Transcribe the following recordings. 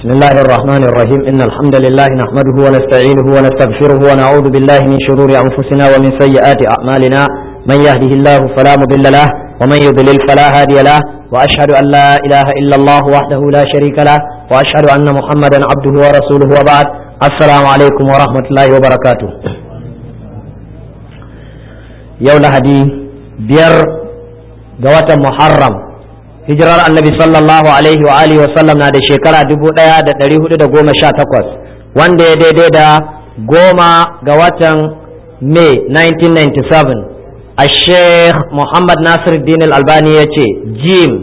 بسم الله الرحمن الرحيم إن الحمد لله نحمده ونستعينه ونستغفره ونعوذ بالله من شرور أنفسنا ومن سيئات أعمالنا من يهده الله فلا مضل له ومن يضلل فلا هادي له وأشهد أن لا إله إلا الله وحده لا شريك له وأشهد أن محمدا عبده ورسوله وبعد السلام عليكم ورحمة الله وبركاته يوم هدي بير جوات محرم hijirar annabi sallallahu alaihi wa alihi wasallam na da shekara dubu ɗaya da ɗari hudu da goma sha takwas wanda ya daidai da goma ga watan may 1997 a sheikh muhammad nasir din albani ya ce jim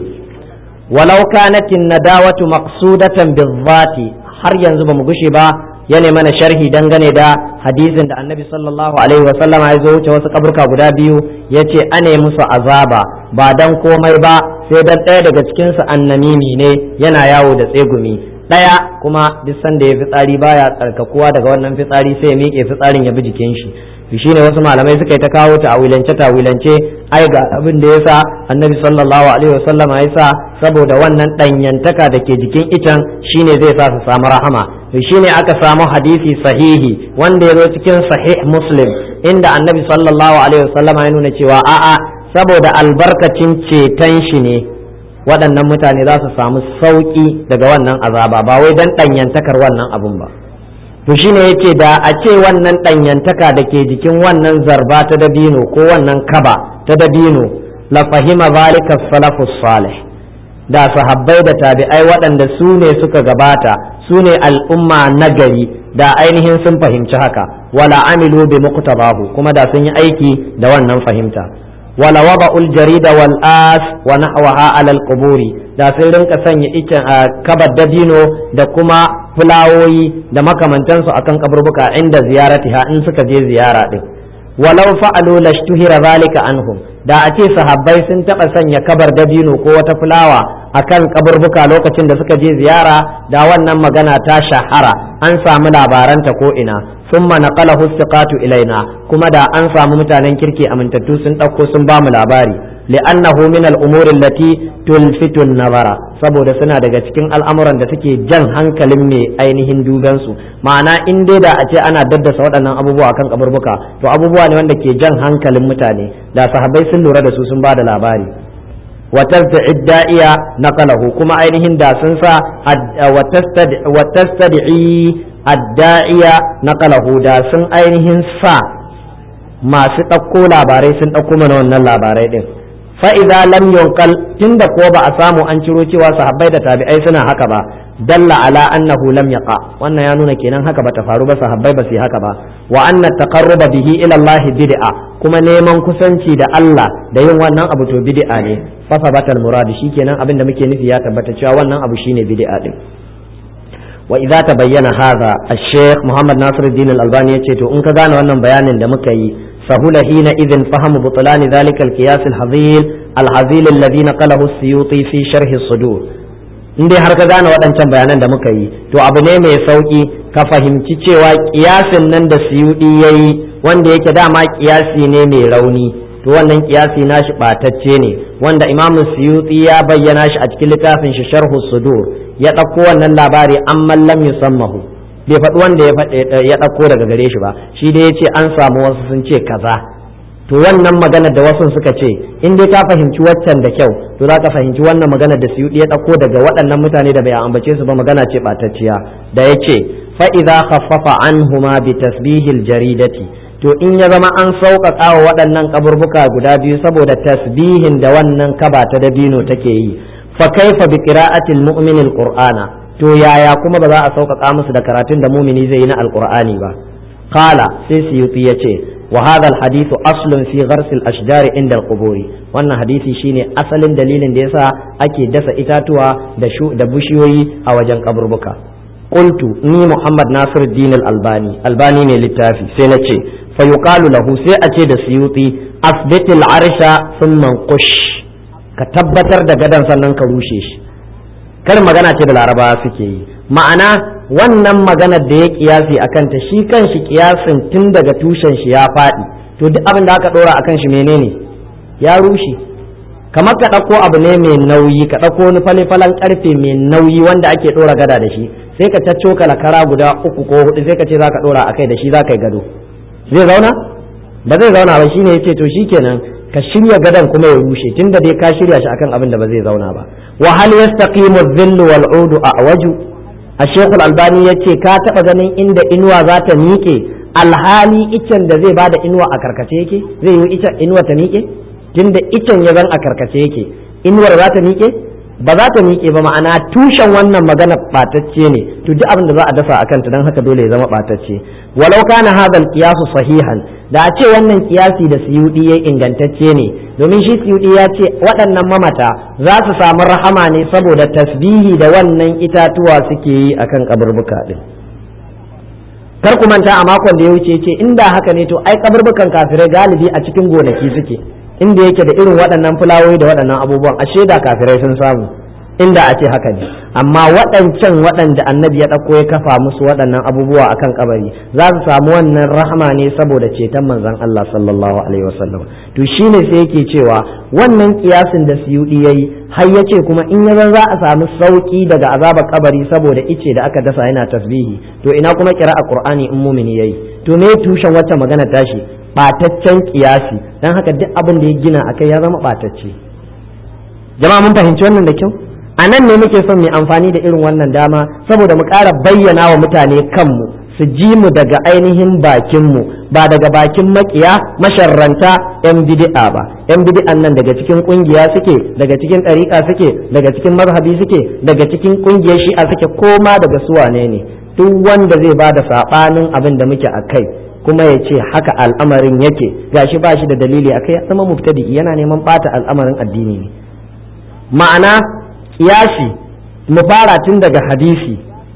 walau kanatin nadawatu maqsudatan bizzati har yanzu ba mu gushe ba ya mana sharhi dangane da hadisin da annabi sallallahu alaihi wa sallama ya zo wuce wasu kaburka guda biyu ya ce ane musu azaba ba dan komai ba sai dan ɗaya daga cikinsu annamimi ne yana yawo da tsegumi ɗaya kuma duk sanda ya fitsari baya tsarkakuwa daga wannan fitsari sai ya miƙe fitsarin ya bi jikin shi to shine wasu malamai suka yi ta kawo ta'awilance ta'awilance ai ga abin da yasa annabi sallallahu alaihi wasallama ya sa saboda wannan ɗanyantaka da ke jikin itan shine zai sa su samu rahama to shine aka samu hadisi sahihi wanda ya zo cikin sahih muslim inda annabi sallallahu alaihi wasallama ya nuna cewa a'a saboda albarkacin ceton shi ne waɗannan mutane za su samu sauƙi daga wannan azaba ba wai don ɗanyantakar wannan abun ba to shine yace da a ce wannan ɗanyantaka da ke jikin wannan zarba ta dabino ko wannan kaba ta dabino la fahima zalika salafus salih da sahabbai da tabi'ai waɗanda su ne suka gabata su ne al'umma nagari da ainihin sun fahimci haka wala amilu bi muqtabahu kuma da sun yi aiki da wannan fahimta wala waba ul jarida wal as wa nahwaha ala al quburi da sai rinka sanya icen a kabar dabino da kuma fulawoyi da makamantansu akan kaburbuka inda ziyaratiha in suka je ziyara din walau fa'alu lashtuhira zalika anhum da a ce sahabbai sun taba sanya kabar dabino ko wata fulawa akan kaburbuka lokacin da suka je ziyara da wannan magana ta shahara an samu labaranta ko ina ثم نقله الثقات ilaina kuma da an samu mutanen kirki amintattu sun ɗauko sun ba mu labari li'annahu min al-umur allati tulfitu nazara saboda suna daga cikin al'amuran da suke jan hankalin mai ainihin duban su ma'ana in dai da a ce ana daddasa waɗannan abubuwa kan kaburbuka to abubuwa ne wanda ke jan hankalin mutane da sahabbai sun lura da su sun ba da labari وتستدعي الداعية نقله كما أينهن دا سنسا وتستدعي الداعية نقله دا سن أينهن سا ما ستقو لاباري سن أقو من ونن لاباري دين فإذا لم ينقل تند قوبا أسامو أنشروتي وصحبي دا تابعي سنة هكذا دل على أنه لم يقع وأن يانون كينان هكذا تفارو صحبي بسي هكذا وأن التقرب به إلى الله بدعة kuma neman kusanci da Allah da yin wannan abu to bid'a ne fa sabatal murad shikenan abin da muke nufi ya tabbata cewa wannan abu shine bid'a din wa idza tabayyana hadha ash-shaykh Muhammad Nasiruddin Al-Albani yace to in ka gane wannan bayanin da muka yi sahula hina idhin fahamu butlan dhalika al-qiyas al-hazil al-hazil alladhi naqalahu as-suyuti fi sharh as-sudur in dai har ka gane waɗancan bayanan da muka yi to abu ne mai sauki ka fahimci cewa kiyasin nan da suyudi yayi wanda yake dama kiyasi ne mai rauni to wannan kiyasi nashi batacce ne wanda imam suyuti ya bayyana shi a cikin littafin shi sharhu sudur ya ɗauko wannan labari an lam yusammahu bai faɗi wanda ya ɗauko daga gare shi ba shi dai ya ce an samu wasu sun ce kaza to wannan magana da wasu suka ce in dai ka fahimci waccan da kyau to za ka fahimci wannan magana da suyuti ya ɗauko daga waɗannan mutane da bai ambace su ba magana ce batacciya da ya ce fa'iza khaffafa anhuma bi tasbihil jaridati to in ya zama an sauƙaƙa wa waɗannan kaburbuka guda biyu saboda tasbihin da wannan kaba ta dabino take yi fa kaifa bi qira'atil mu'minil qur'ana to yaya kuma ba za a sauƙaƙa musu da karatun da mumini zai yi na alqur'ani ba qala sai suyuti yace wa hadha alhadithu aslun fi ghars al-ashjar inda al wannan hadisi shine asalin dalilin da yasa ake dasa itatuwa da da bushiyoyi a wajen kaburbuka qultu ni muhammad nasir din al-albani albani ne littafi sai na ce فيقال له sai a ce da suyuti asbitil arsha sun mankush ka tabbatar da gadon sannan ka rushe shi kar magana ce da laraba suke yi ma'ana wannan maganar da ya kiyasi a kanta shi kan shi kiyasin tun daga tushen shi ya faɗi to duk abin da aka ɗora a kan shi menene ya rushe kamar ka ɗauko abu ne mai nauyi ka ɗauko wani fale-falen ƙarfe mai nauyi wanda ake ɗora gada da shi sai ka caccoka kara guda uku ko hudu sai ka ce zaka dora akai da shi zaka yi gado zai zauna ba zai zauna ba shine yace to shikenan ka shirya gadon kuma ya rushe tunda dai ka shirya shi akan abin da ba zai zauna ba wa hal yastaqimu dhillu wal udu a'waju a shekul albani yace ka taba ganin inda inuwa za ta miƙe alhali icen da zai bada inuwa a karkace yake zai yi icen inuwa ta miƙe tunda icen ya zan a karkace yake inuwar za ta miƙe ba za ta miƙe ba ma'ana tushen wannan magana ɓatacce ne to duk abin da za a dasa a kanta don haka dole ya zama ɓatacce walau kana hadal qiyasu sahihan da a ce wannan kiyasi da suyudi ya ingantacce ne domin shi suyudi ya ce waɗannan mamata za su samu rahama ne saboda tasbihi da wannan itatuwa suke yi akan kaburbuka din kar ku manta a makon da ya wuce ce inda haka ne to ai kaburbukan kafirai galibi a cikin gonaki suke inda yake da irin waɗannan fulawoyi da waɗannan abubuwan a shaida kafirai sun samu inda a ce haka ne amma waɗancan waɗanda annabi ya ɗauko ya kafa musu waɗannan abubuwa akan kabari za su samu wannan rahama ne saboda ceton manzon Allah sallallahu alaihi wasallam to shine sai yake cewa wannan kiyasin da suyudi yayi har yace kuma in ya za a samu sauki daga azabar kabari saboda ice da aka dasa yana tasbihi to ina kuma kira a qur'ani in mumini yayi to me tushen wacce magana tashi bataccen kiyasi dan haka duk abin da ya gina akai ya zama batacce jama'a mun fahimci wannan da kyau a nan ne muke son mu amfani da irin wannan dama saboda mu ƙara bayyana wa mutane kanmu su ji mu daga ainihin bakinmu ba daga bakin makiya masharranta yan bid'a ba yan bid'an nan daga cikin kungiya suke daga cikin ɗariƙa suke daga cikin mazhabi suke daga cikin kungiyar shi'a suke koma daga su wane ne duk wanda zai ba da saɓanin abin da muke a kai kuma ya ce haka al'amarin yake gashi ba shi da dalili akai ya zama mubtadi yana neman ɓata al'amarin addini ne ma'ana kiyasi mu fara tun daga hadisi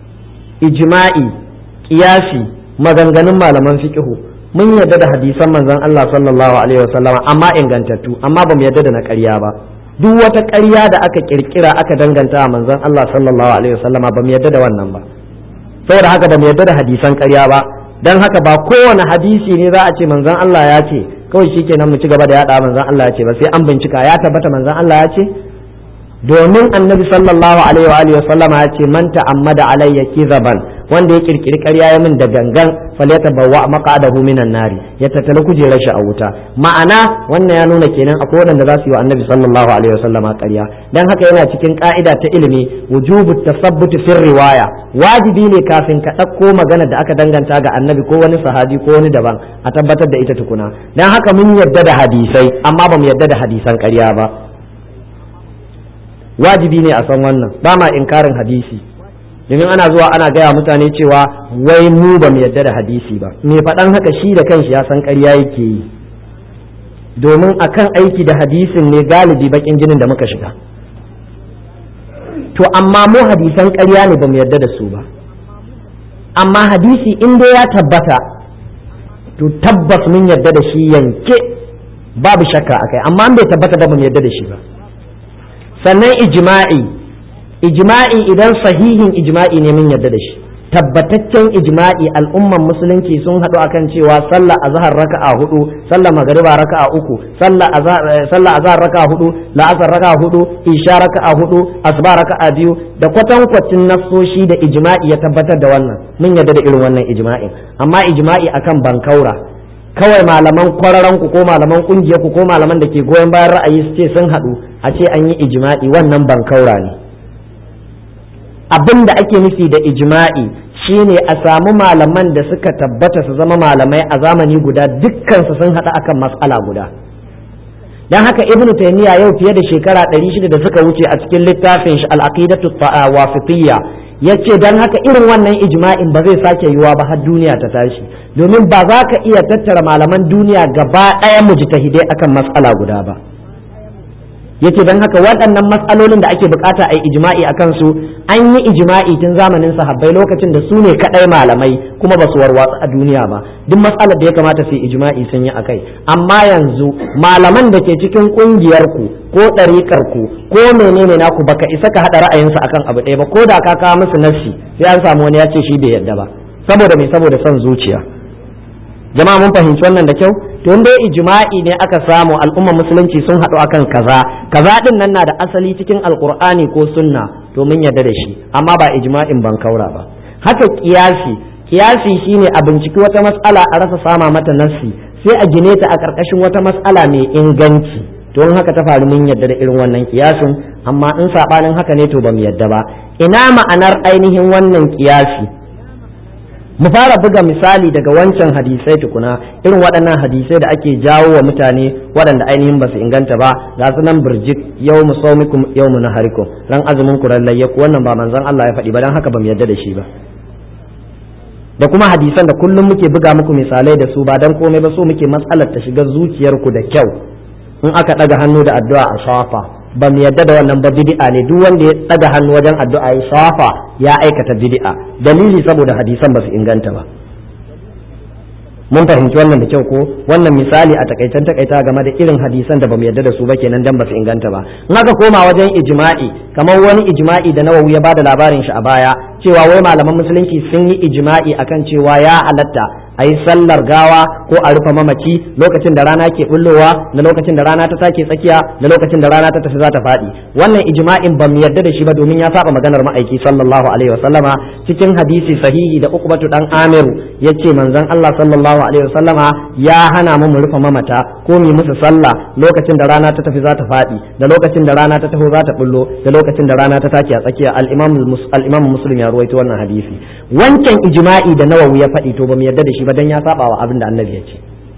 ijma'i kiyasi maganganun malaman fiqhu mun yarda da hadisan manzon Allah sallallahu alaihi wasallama amma ingantattu amma ba mu yarda da na ƙarya ba duk wata ƙarya da aka kirkira aka danganta a manzon Allah sallallahu alaihi wasallama ba mu yarda da wannan ba saboda haka ba mu yarda da hadisan ƙarya ba dan haka ba kowane hadisi ne za a ce manzon Allah ya ce kawai shikenan mu ci gaba da yada manzon Allah ya ce ba sai an bincika ya tabbata manzon Allah ya ce domin annabi sallallahu alaihi wa alihi sallama ya ce man ta'ammada alayya kizaban wanda ya kirkiri ƙarya ya min da gangan falyata bawa maqadahu minan nari ya tattala kujerar shi a wuta ma'ana wannan ya nuna kenan akwai waɗanda za su yi wa annabi sallallahu alaihi wa sallama ƙarya dan haka yana cikin ka'ida ta ilimi wujubu tasabbut fi riwaya wajibi ne kafin ka ɗauko magana da aka danganta ga annabi ko wani sahabi ko wani daban a tabbatar da ita tukuna dan haka mun yadda da hadisai amma ba mu yadda da hadisan ƙarya ba wajibi ne a san wannan ba ma inkarin hadisi domin ana zuwa ana gaya mutane cewa wai mu ba mu yadda da hadisi ba me faɗan haka shi da kanshi ya san ƙarya yake yi domin akan aiki da hadisin ne galibi bakin jinin da muka shiga to amma mu hadisan ƙarya ne ba mu yadda da su ba amma hadisi in dai ya tabbata to tabbas mun yadda da shi yanke babu shakka akai amma bai tabbata ba mu yadda da shi ba sannan ijma'i ijma'i idan sahihin ijma'i ne mun yarda da shi tabbataccen ijma'i al'umman musulunci sun haɗu akan cewa sallah azhar raka'a hudu sallah magriba raka'a uku sallah azhar sallah azhar raka'a hudu la'asar raka'a hudu isha raka'a hudu asuba raka'a biyu da kwatankwacin nassoshi da ijma'i ya tabbatar da wannan mun yarda da irin wannan ijma'in amma ijma'i akan bankaura kawai malaman kwararan ku ko malaman kungiyar ku ko malaman da ke goyon bayan ra'ayi su ce sun haɗu a ce an yi ijma'i wannan bankaura ne abin da ake nufi da ijma'i shine a samu malaman da suka tabbata su zama malamai a zamani guda dukkansu sun haɗu akan matsala guda dan haka ibnu taymiya yau fiye da shekara 600 da suka wuce a cikin littafin shi al-aqidatu wasitiyya yace dan haka irin wannan ijma'in ba zai sake yiwa ba har duniya ta tashi domin ba za ka iya tattara malaman duniya gaba ɗaya mujtahidai akan matsala guda ba yace dan haka waɗannan matsalolin da ake bukata a ijma'i a kansu an yi ijma'i tun zamanin sahabbai lokacin da su ne kaɗai malamai kuma ba su warwatsu a duniya ba duk matsalar da ya kamata su yi ijma'i sun yi akai amma yanzu malaman da ke cikin ƙungiyar ku ko ɗariƙar ku ko menene naku baka isa ka haɗa ra'ayinsu akan abu ɗaya ba ko da ka kawo musu nassi sai an samu wani ya ce shi bai yarda ba saboda me saboda son zuciya jama'a mun fahimci wannan da kyau to dai ijma'i ne aka samu al'umma musulunci sun haɗu akan kaza kaza din nan na da asali cikin alqur'ani ko sunna to mun yarda da shi amma ba ijma'in ban kaura ba haka kiyasi kiyasi shine a binciki wata matsala a rasa sama mata nassi sai a gine ta a ƙarƙashin wata matsala mai inganci to in haka ta faru mun yarda da irin wannan kiyasin amma in sabanin haka ne to bamu yarda ba ina ma'anar ainihin wannan kiyasi mu fara buga misali daga wancan hadisai tukuna irin waɗannan hadisai da ake jawo wa mutane waɗanda ainihin ba su inganta ba ga su nan birjik yau mu saumikum yau mu naharikum ran azumin ku ran layyaku wannan ba manzon Allah ya faɗi ba dan haka bamu yarda da shi ba da kuma hadisan da kullum muke buga muku misalai da su ba dan komai ba so muke matsalar ta shiga zuciyarku da kyau in aka ɗaga hannu da addu'a a safa ba mu yadda da wannan ba bid'a ne duk wanda ya ɗaga hannu wajen addu'a ya safa ya aikata bid'a dalili saboda hadisan ba su inganta ba mun fahimci wannan da kyau ko wannan misali a takaitan takaita game da irin hadisan da bamu yarda da su ba kenan dan ba su inganta ba in aka koma wajen ijma'i kamar wani ijma'i da nawawi ya bada labarin shi a baya cewa wai malaman musulunci sun yi ijma'i akan cewa ya halatta a yi sallar gawa ko a rufe mamaci lokacin da rana ke bullowa na lokacin da rana ta take tsakiya da lokacin da rana ta tafi za ta faɗi wannan ijma'in ba mu yarda da shi ba domin ya saba maganar ma'aiki sallallahu alaihi wa sallama cikin hadisi sahihi da ukbatu dan amiru yace manzon Allah sallallahu alaihi wa sallama ya hana mu mu rufe mamata ko mu musu sallah lokacin da rana ta tafi za ta faɗi da lokacin da rana ta taho za ta bullo da lokacin da rana ta take a tsakiya al-imam al-imam muslim ya ruwaito wannan hadisi wancan ijma'i da nawawi ya faɗi to ba mu yarda da shi ba dan ya saba wa abin da annabi ya ce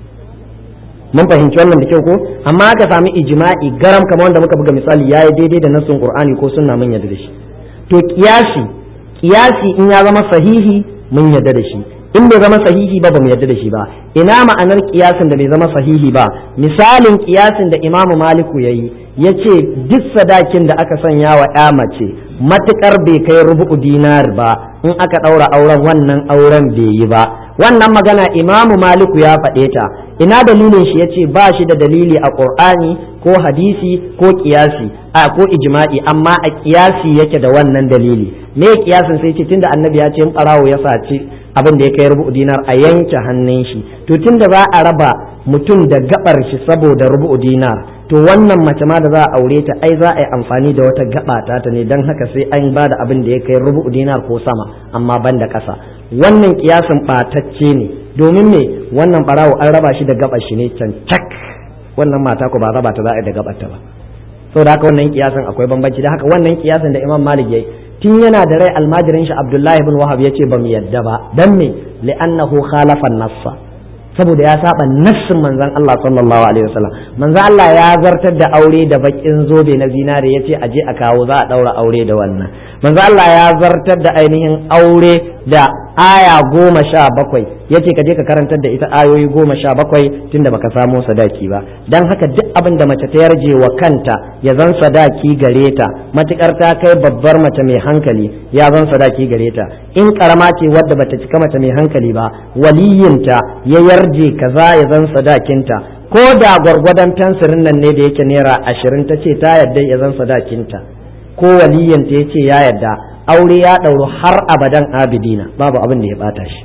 mun fahimci wannan da kyau ko amma aka sami ijma'i garam kamar wanda muka buga misali yayi daidai da nassun qur'ani ko sunna mun yarda da shi to kiyasi kiyasi in ya zama sahihi mun yarda da shi in bai zama sahihi ba bamu yarda da shi ba ina ma'anar kiyasin da bai zama sahihi ba misalin kiyasin da imamu maliku yayi yace duk sadakin da aka sanya wa ya mace matukar bai kai rubu'u dinar ba in aka ɗaura auren wannan auren bai yi ba wannan magana imamu maliku ya faɗe ta ina dalilin shi yace ba shi da dalili a qur'ani ko hadisi ko kiyasi a ko ijma'i amma a kiyasi yake da wannan dalili me kiyasin sai ce tunda annabi ya ce in barawo ya saci abin da ya kai rubu'u dinar a yanke hannun shi to tunda za a raba mutum da gabar shi saboda rubu'u dinar to wannan mace ma da za a aure ta ai za a yi amfani da wata gaba ta ta ne don haka sai an ba da abin da ya kai rubu'u dinar ko sama amma ban da ƙasa wannan kiyasin ɓatacce ne domin me wannan ɓarawo an raba shi da gabar shi ne can cak wannan mata ko ba raba ta za a yi da gabar ta ba saboda haka wannan kiyasin akwai bambanci da haka wannan kiyasin da imam malik yayi tun yana da rai almajirin shi abdullahi ibn wahab yace ba mu yadda ba dan me li'annahu khalafa nassa saboda ya saba nassin manzon Allah sallallahu alaihi wasallam manzon Allah ya zartar da aure da bakin zobe na zinare yace a je a kawo za a daura aure da wannan manzon Allah ya zartar da ainihin aure da aya goma sha bakwai yace ka je ka karantar da ita ayoyi goma sha bakwai tunda baka samo sadaki ba dan haka duk abin da mace ta yarje wa kanta ya zan sadaki gare ta matukar ta kai babbar mace mai hankali ya zan sadaki gare ta in karama ce wadda bata cika mace mai hankali ba waliyinta ya yarje kaza ya zan sadakinta ko da gwargwadon fensirin nan ne da yake naira ashirin ta ce ta yarda ya zan sadakinta ko waliyinta ya ce ya yarda aure ya ɗauru har abadan abidina babu abin da ya bata shi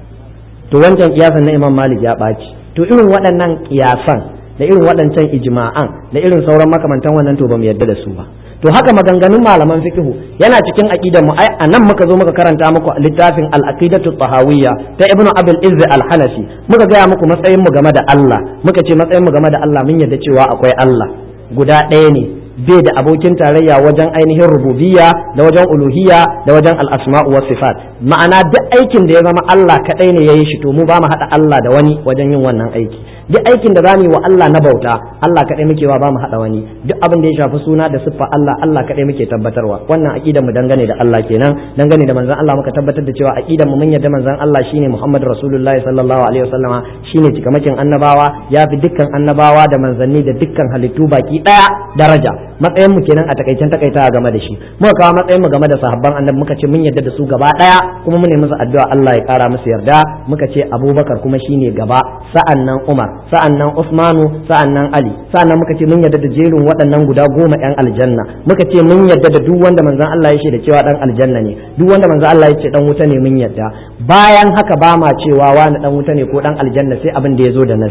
to wancan kiyasan na imam malik ya ɓaci to irin waɗannan kiyasan da irin waɗancan ijma'an da irin sauran makamantan wannan to bamu yarda da su ba to haka maganganun malaman fikihu yana cikin aqidar mu a nan muka zo muka karanta muku littafin al-aqidatu tahawiyya ta ibnu abul izz al-hanafi muka gaya muku matsayin mu game da Allah muka ce matsayin mu game da Allah mun yarda cewa akwai Allah guda ɗaya ne bai da abokin tarayya wajen ainihin rububiyya da wajen uluhiyya da wajen al'asma'u wa sifat ma'ana duk aikin da ya zama Allah kaɗai ne ya yi shi to mu ba mu haɗa Allah da wani wajen yin wannan aiki duk aikin da zamu yi wa Allah na bauta Allah kaɗai muke wa ba mu haɗa wani duk abin da ya shafi suna da siffa Allah Allah kaɗai muke tabbatarwa wannan aqidar mu dangane da Allah kenan dangane da manzon Allah muka tabbatar da cewa aqidar mu mun yarda manzon Allah shine Muhammad Rasulullahi sallallahu alaihi wasallama shine cikamakin annabawa ya fi dukkan annabawa da manzanni da dukkan halittu baki ɗaya daraja matsayin mu kenan a takaicen takaita game da shi muka kawo matsayin mu game da sahabban annabi muka ce mun yarda da su gaba daya kuma mu ne musu addu'a Allah ya kara musu yarda muka ce Abubakar kuma shine gaba sa'annan Umar sa'annan Usmanu sa'annan Ali sa'annan muka ce mun yarda da jerin waɗannan guda goma yan aljanna muka ce mun yarda da duk wanda manzon Allah ya ce da cewa dan aljanna ne duk wanda manzon Allah ya ce dan wuta ne mun yarda bayan haka ba ma cewa wani dan wuta ne ko dan aljanna sai abin da ya zo da nassi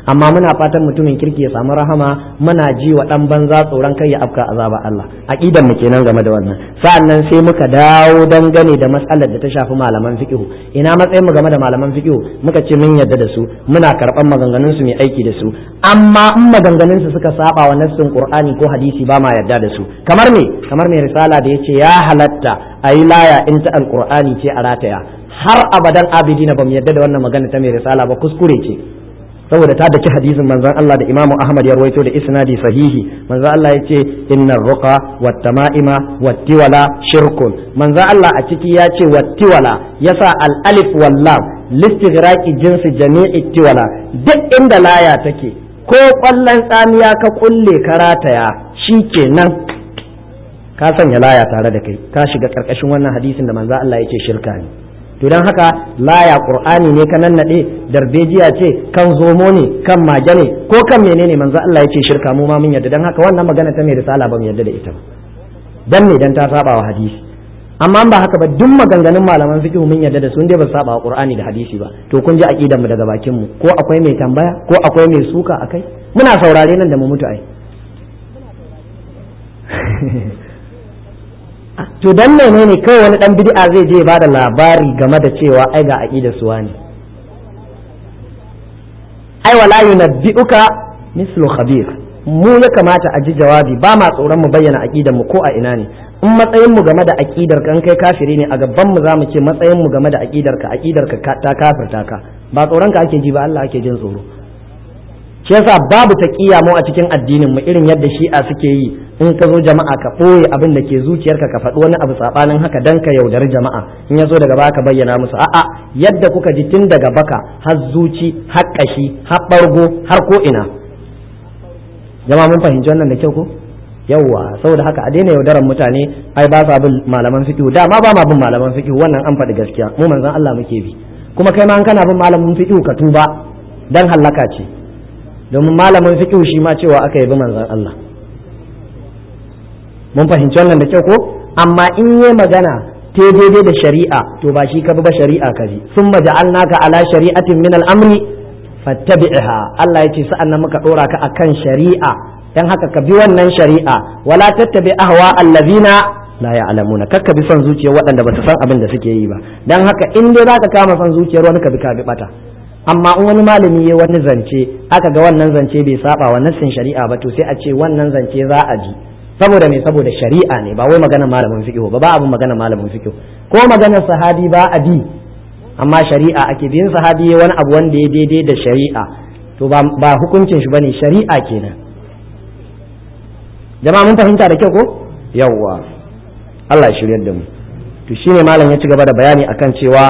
amma muna fatan mutumin kirki ya samu rahama muna ji wa dan banza tsoron kai ya afka azaba Allah aqidan mu kenan game da wannan sa'annan sai muka dawo dangane da matsalar da ta shafi malaman fiqh ina matsayin mu game da malaman fiqh muka ce mun yarda da su muna karban maganganun su mai aiki da su amma in maganganun su suka saba wa nassin qur'ani ko hadisi ba ma yarda da su kamar me kamar mai risala da yace ya halatta ayi laya in ta alqur'ani ce a rataya har abadan abidina bamu yarda da wannan magana ta mai risala ba kuskure ce saboda ta daki hadisin manzon Allah da Imam Ahmad ya rawaito da isnadi sahihi manzon Allah ya ce innar ruqa wat tama'ima wat tiwala shirkun manzon Allah a ciki ya ce wat tiwala yasa al alif wal lam listighraqi jinsi jami'i tiwala duk inda laya take ko kwallon tsamiya ka kulle karataya shikenan ka sanya laya tare da kai ka shiga karkashin wannan hadisin da manzon Allah ya ce shirka ne to don haka laya qur'ani ne ka nannade darbejiya ce kan zomo ne kan mage ne ko kan menene manzo Allah yake shirka mu ma mun yarda don haka wannan magana ta mai risala ba mu yarda da ita ba dan me dan ta saba wa hadisi amma ba haka ba duk maganganun malaman fiqh mun yarda da su dai ba saba wa qur'ani da hadisi ba to kun ji aqidar mu daga bakin mu ko akwai mai tambaya ko akwai mai suka akai muna saurare nan da mu mutu ai to dan menene kawai wani dan bid'a zai je ba da labari game da cewa ai ga aqidar suwa ne ai wala yunabbi'uka mislu khabir mu ya kamata a ji jawabi ba ma tsoron mu bayyana aqidar mu ko a ina ne in matsayin mu game da aqidar kan kai kafiri ne a gaban mu zamu ce matsayin mu game da aqidar ka aqidar ka ta kafirta ka ba tsoron ka ake ji ba Allah ake jin tsoro shi yasa babu taqiya mu a cikin addinin mu irin yadda shi'a suke yi in ka zo jama'a ka ɓoye abin da ke zuciyarka ka faɗi wani abu saɓanin haka dan ka yaudari jama'a in ya zo daga baka bayyana musu a'a yadda kuka ji tun daga baka har zuci har ƙashi har ɓargo har ko ina jama'a mun fahimci wannan da kyau ko yawwa saboda haka a daina yaudaran mutane ai ba sa bin malaman fiqh dama ba ma bin malaman fiqh wannan an faɗi gaskiya mu manzon Allah muke bi kuma kai ma an kana bin malamin fiqh ka tuba dan hallaka ce domin malamin fiqh shi ma cewa aka yi bi manzon Allah mun fahimci wannan da kyau ko amma in yi magana te daidai da shari'a to ba shi ka bi ba shari'a ka bi sun maja'alnaka ala shari'atin min al'amri fattabi'ha Allah ya ce sa'an nan muka dora ka akan shari'a dan haka ka bi wannan shari'a wala tattabi ahwa allazina la ya'lamuna kakka bi son zuciyar waɗanda ba su san abin da suke yi ba dan haka in dai zaka kama son zuciyar wani ka bi ka bi bata amma in wani malami ya wani zance aka ga wannan zance bai saba wa nassin shari'a ba to sai a ce wannan zance za a ji saboda me saboda shari'a ne ba wai magana malamin fiqh ba ba abin magana malamin fiqh ko maganar sahabi ba a bi amma shari'a ake bin sahabi wani abu wanda ya daidai da shari'a to ba hukuncin shi bane shari'a kenan jama'a mun fahimta da kyau ko yawwa Allah ya shiryar da mu to shine malam ya ci gaba da bayani akan cewa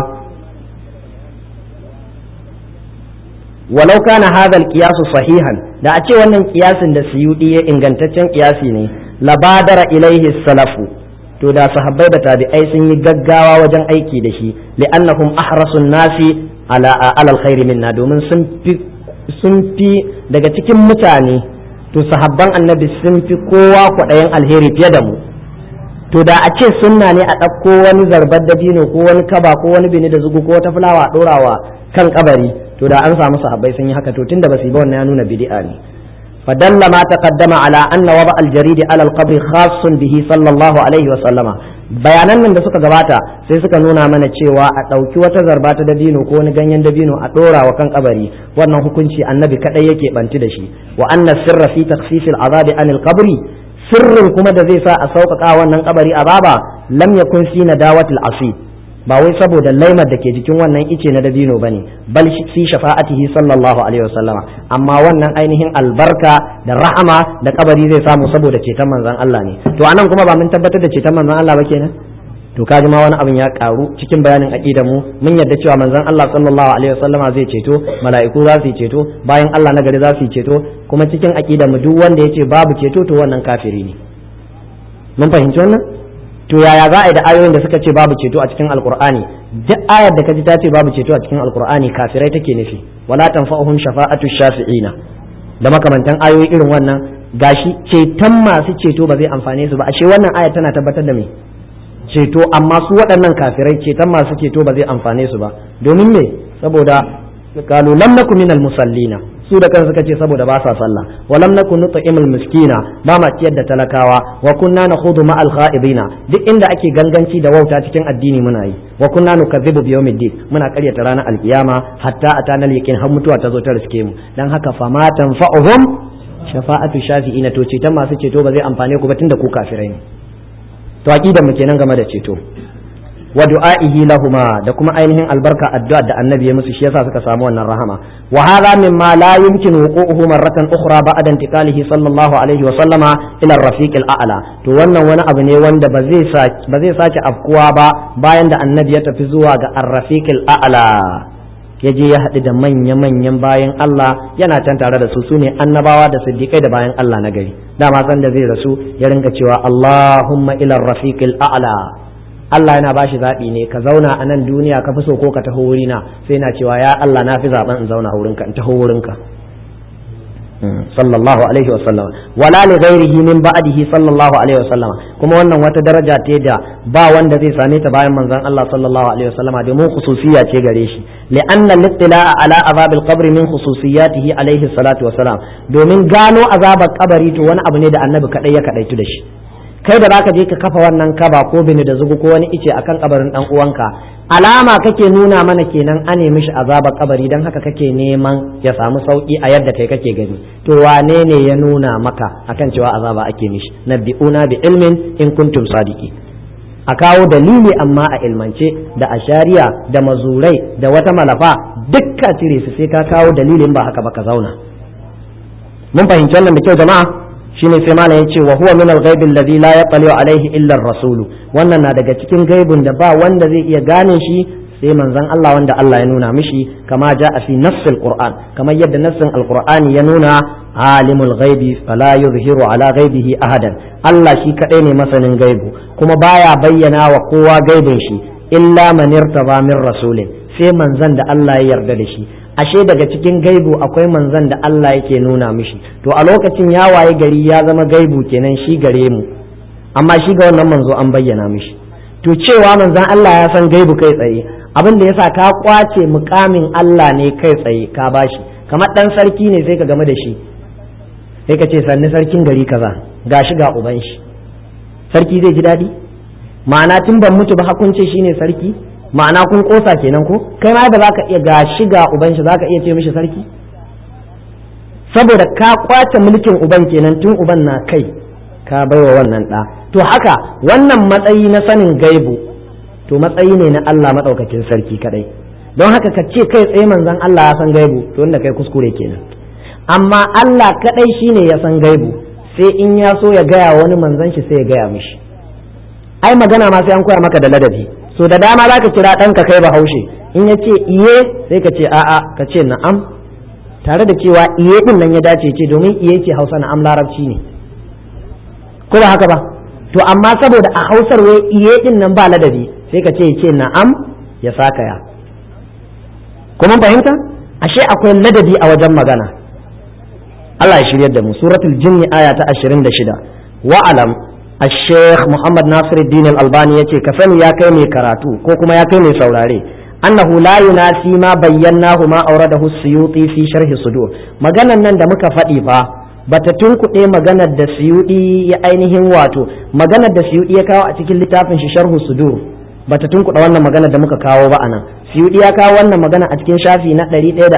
walau kana hadha al sahihan da a ce wannan kiyasin da suyudi ya ingantaccen kiyasi ne labadara ilaihi salafu to da sahabbai da tabi'ai sun yi gaggawa wajen aiki da shi li'annahum ahrasun nasi ala alal khairi minna domin sun fi sun fi daga cikin mutane to sahabban annabi sun fi kowa kwaɗayin alheri fiye da mu to da a ce sunna ne a ɗauko wani zarbar dabino ko wani kaba ko wani bini da zugu ko wata fulawa a ɗorawa kan kabari to da an samu sahabbai sun yi haka to tunda ba su yi ba wannan ya nuna bid'a ne فدل ما تقدم على أن وضع الجريد على القبر خاص به صلى الله عليه وسلم bayanan nan da suka gabata sai suka nuna mana cewa a ɗauki wata zarba ta dabino ko wani ganyen dabino a ɗora wa kan kabari wannan hukunci annabi kaɗai yake banti da shi wa anna sirra fi takhfifil azabi anil qabri sirrin kuma da zai sa a sauƙaƙa wannan kabari azaba lam yakun fi nadawatil asib ba wai saboda laimar da ke jikin wannan ice na dabino ba ne bal fi shafa'atihi sallallahu alaihi wasallama amma wannan ainihin albarka da rahama da kabari zai samu saboda ceton manzon Allah ne to anan kuma ba mun tabbatar da ceton manzon Allah ba kenan to kaji ma wani abin ya karu cikin bayanin aqida mu mun yadda cewa manzon Allah sallallahu alaihi wasallama zai ceto mala'iku za su yi ceto bayan Allah na gari za su yi ceto kuma cikin aqida mu duk wanda yace babu ceto to wannan kafiri ne mun fahimci wannan to yaya za a yi da ayoyin da suka ce babu ceto a cikin alkur'ani duk ayar da kaji ta ce babu ceto a cikin alkur'ani kafirai take nufi wala tanfa'uhum shafa'atu shafi'ina da makamantan ayoyi irin wannan gashi ceton masu ceto ba zai amfane su ba ashe wannan ayar tana tabbatar da me ceto amma su waɗannan kafirai ceton masu ceto ba zai amfane su ba domin me saboda qalu lam nakum minal musallina su da kansu suka ce saboda ba sa sallah walam nakun nut'imul miskina ba ma ciyar da talakawa wa kunna nakhudu ma al kha'ibina duk inda ake ganganci da wauta cikin addini muna yi wa kunna nukazzibu bi yawmiddin muna karyata ranar alkiyama hatta atana al yaqin har mutuwa ta zo ta riske mu dan haka fama tanfa'uhum shafa'atu shafi'ina to ceton masu ceto ba zai amfane ku ba tunda ku kafirai ne to aqidar mu kenan game da ceto wa du'a'ihi lahuma da kuma ainihin albarka addu'a da annabi ya musu shi yasa suka samu wannan rahama wa hadha mimma la yumkin wuqu'uhu marratan ukhra ba'da intiqalihi sallallahu alaihi wa sallama ila ar-rafiq al-a'la to wannan wani abu ne wanda ba zai ba zai sake afkuwa ba bayan da annabi ya tafi zuwa ga ar-rafiq al-a'la ya je ya haɗu da manya-manyan bayan Allah yana can tare da su sune annabawa da siddiƙai da bayan Allah na gari dama san da zai rasu ya rinka cewa Allahumma ila ar-rafiq al-a'la Allah yana bashi zaɓi ne ka zauna a nan duniya ka fi so ko ka taho wurina sai na cewa ya Allah na fi zaɓen in zauna wurinka in taho wurinka sallallahu alaihi wasallam wala li ghairihi min ba'dihi sallallahu alaihi wasallam kuma wannan wata daraja ce da ba wanda zai same ta bayan manzon Allah sallallahu alaihi wasallam domin khususiyya ce gare shi li'anna al-ittila'a ala azab al-qabr min khususiyatihi alaihi salatu wasalam domin gano azabar kabari to wani abu ne da annabi kadai ya kadaitu da shi kai da zaka je ka kafa wannan kaba ko bini da zugu ko wani ice akan kabarin dan uwanka alama kake nuna mana kenan ane mishi azabar kabari dan haka kake neman ya samu sauki a yadda kai kake gani to wane ne ya nuna maka akan cewa azaba ake mishi nabbi'una bi ilmin in kuntum sadiki a kawo dalili amma a ilmance da ashariya da mazurai da wata malafa dukka cire su sai ka kawo dalilin ba haka ba ka zauna mun fahimci wannan da kyau jama'a shine sai malam yace wa huwa min al-ghaib alladhi la yaqali alayhi illa ar-rasul wannan na daga cikin gaibun da ba wanda zai iya gane shi sai manzon Allah wanda Allah ya nuna mishi kama ja'a fi nassil qur'an kamar yadda nassin al-qur'ani ya nuna alimul ghaibi fala yuzhiru ala ghaibihi ahadan Allah shi kadai ne masanin gaibu kuma baya bayyana wa kowa gaibin shi illa man irtaba min rasulin sai manzon da Allah ya yarda da shi ashe daga cikin gaibu akwai manzan da Allah yake nuna mishi to a lokacin ya waye gari ya zama gaibu kenan shi gare mu amma shi ga wannan manzo an bayyana mishi to cewa manzan Allah ya san gaibu kai tsaye abin da yasa ka kwace mukamin Allah ne kai tsaye ka bashi kamar dan sarki ne sai ka game da shi sai ka ce sanni sarkin gari kaza gashi ga uban shi sarki zai ji daɗi ma'ana tun ban mutu ba hakunce shine sarki ma'ana kun kosa kenan ko kai ma da zaka iya ga shiga uban shi zaka iya ce mishi sarki saboda ka kwace mulkin uban kenan tun uban na kai ka baiwa wannan ɗa to haka wannan matsayi na sanin gaibu to matsayi ne na Allah madaukakin sarki kadai don haka ka ce kai tsaye manzon Allah ya san gaibu to wanda kai kuskure kenan amma Allah kadai shine ya san gaibu sai in ya so ya gaya wani manzon shi sai ya gaya mishi ai magana ma sai an koya maka da ladabi so da dama za ka kira ɗanka kai bahaushe in ya ce iye sai ka ce a'a ka ce na'am tare da cewa iye ɗin nan ya dace ce domin iye ce hausa na'am larabci ne ko ba haka ba to amma saboda a hausar wai iye ɗin nan ba ladabi sai ka ce ya ce na'am ya sakaya kuma fahimta ashe akwai ladabi a wajen magana Allah ya shiryar da mu suratul jinni aya ta 26 wa'alam الشيخ محمد ناصر الدين الألباني يتي كفن يا كيمي كراتو كوكما يا كيمي سوراري أنه لا يناسي ما بيناه ما أورده السيوطي في شرح الصدور مغانا نند مكا فإيفا bata tunkuɗe maganar da siyuɗi ya ainihin wato maganar da siyuɗi ya kawo a cikin littafin shi sharhu sudur bata tunkuɗe wannan maganar da muka kawo ba anan siyuɗi ya kawo wannan magana a cikin shafi na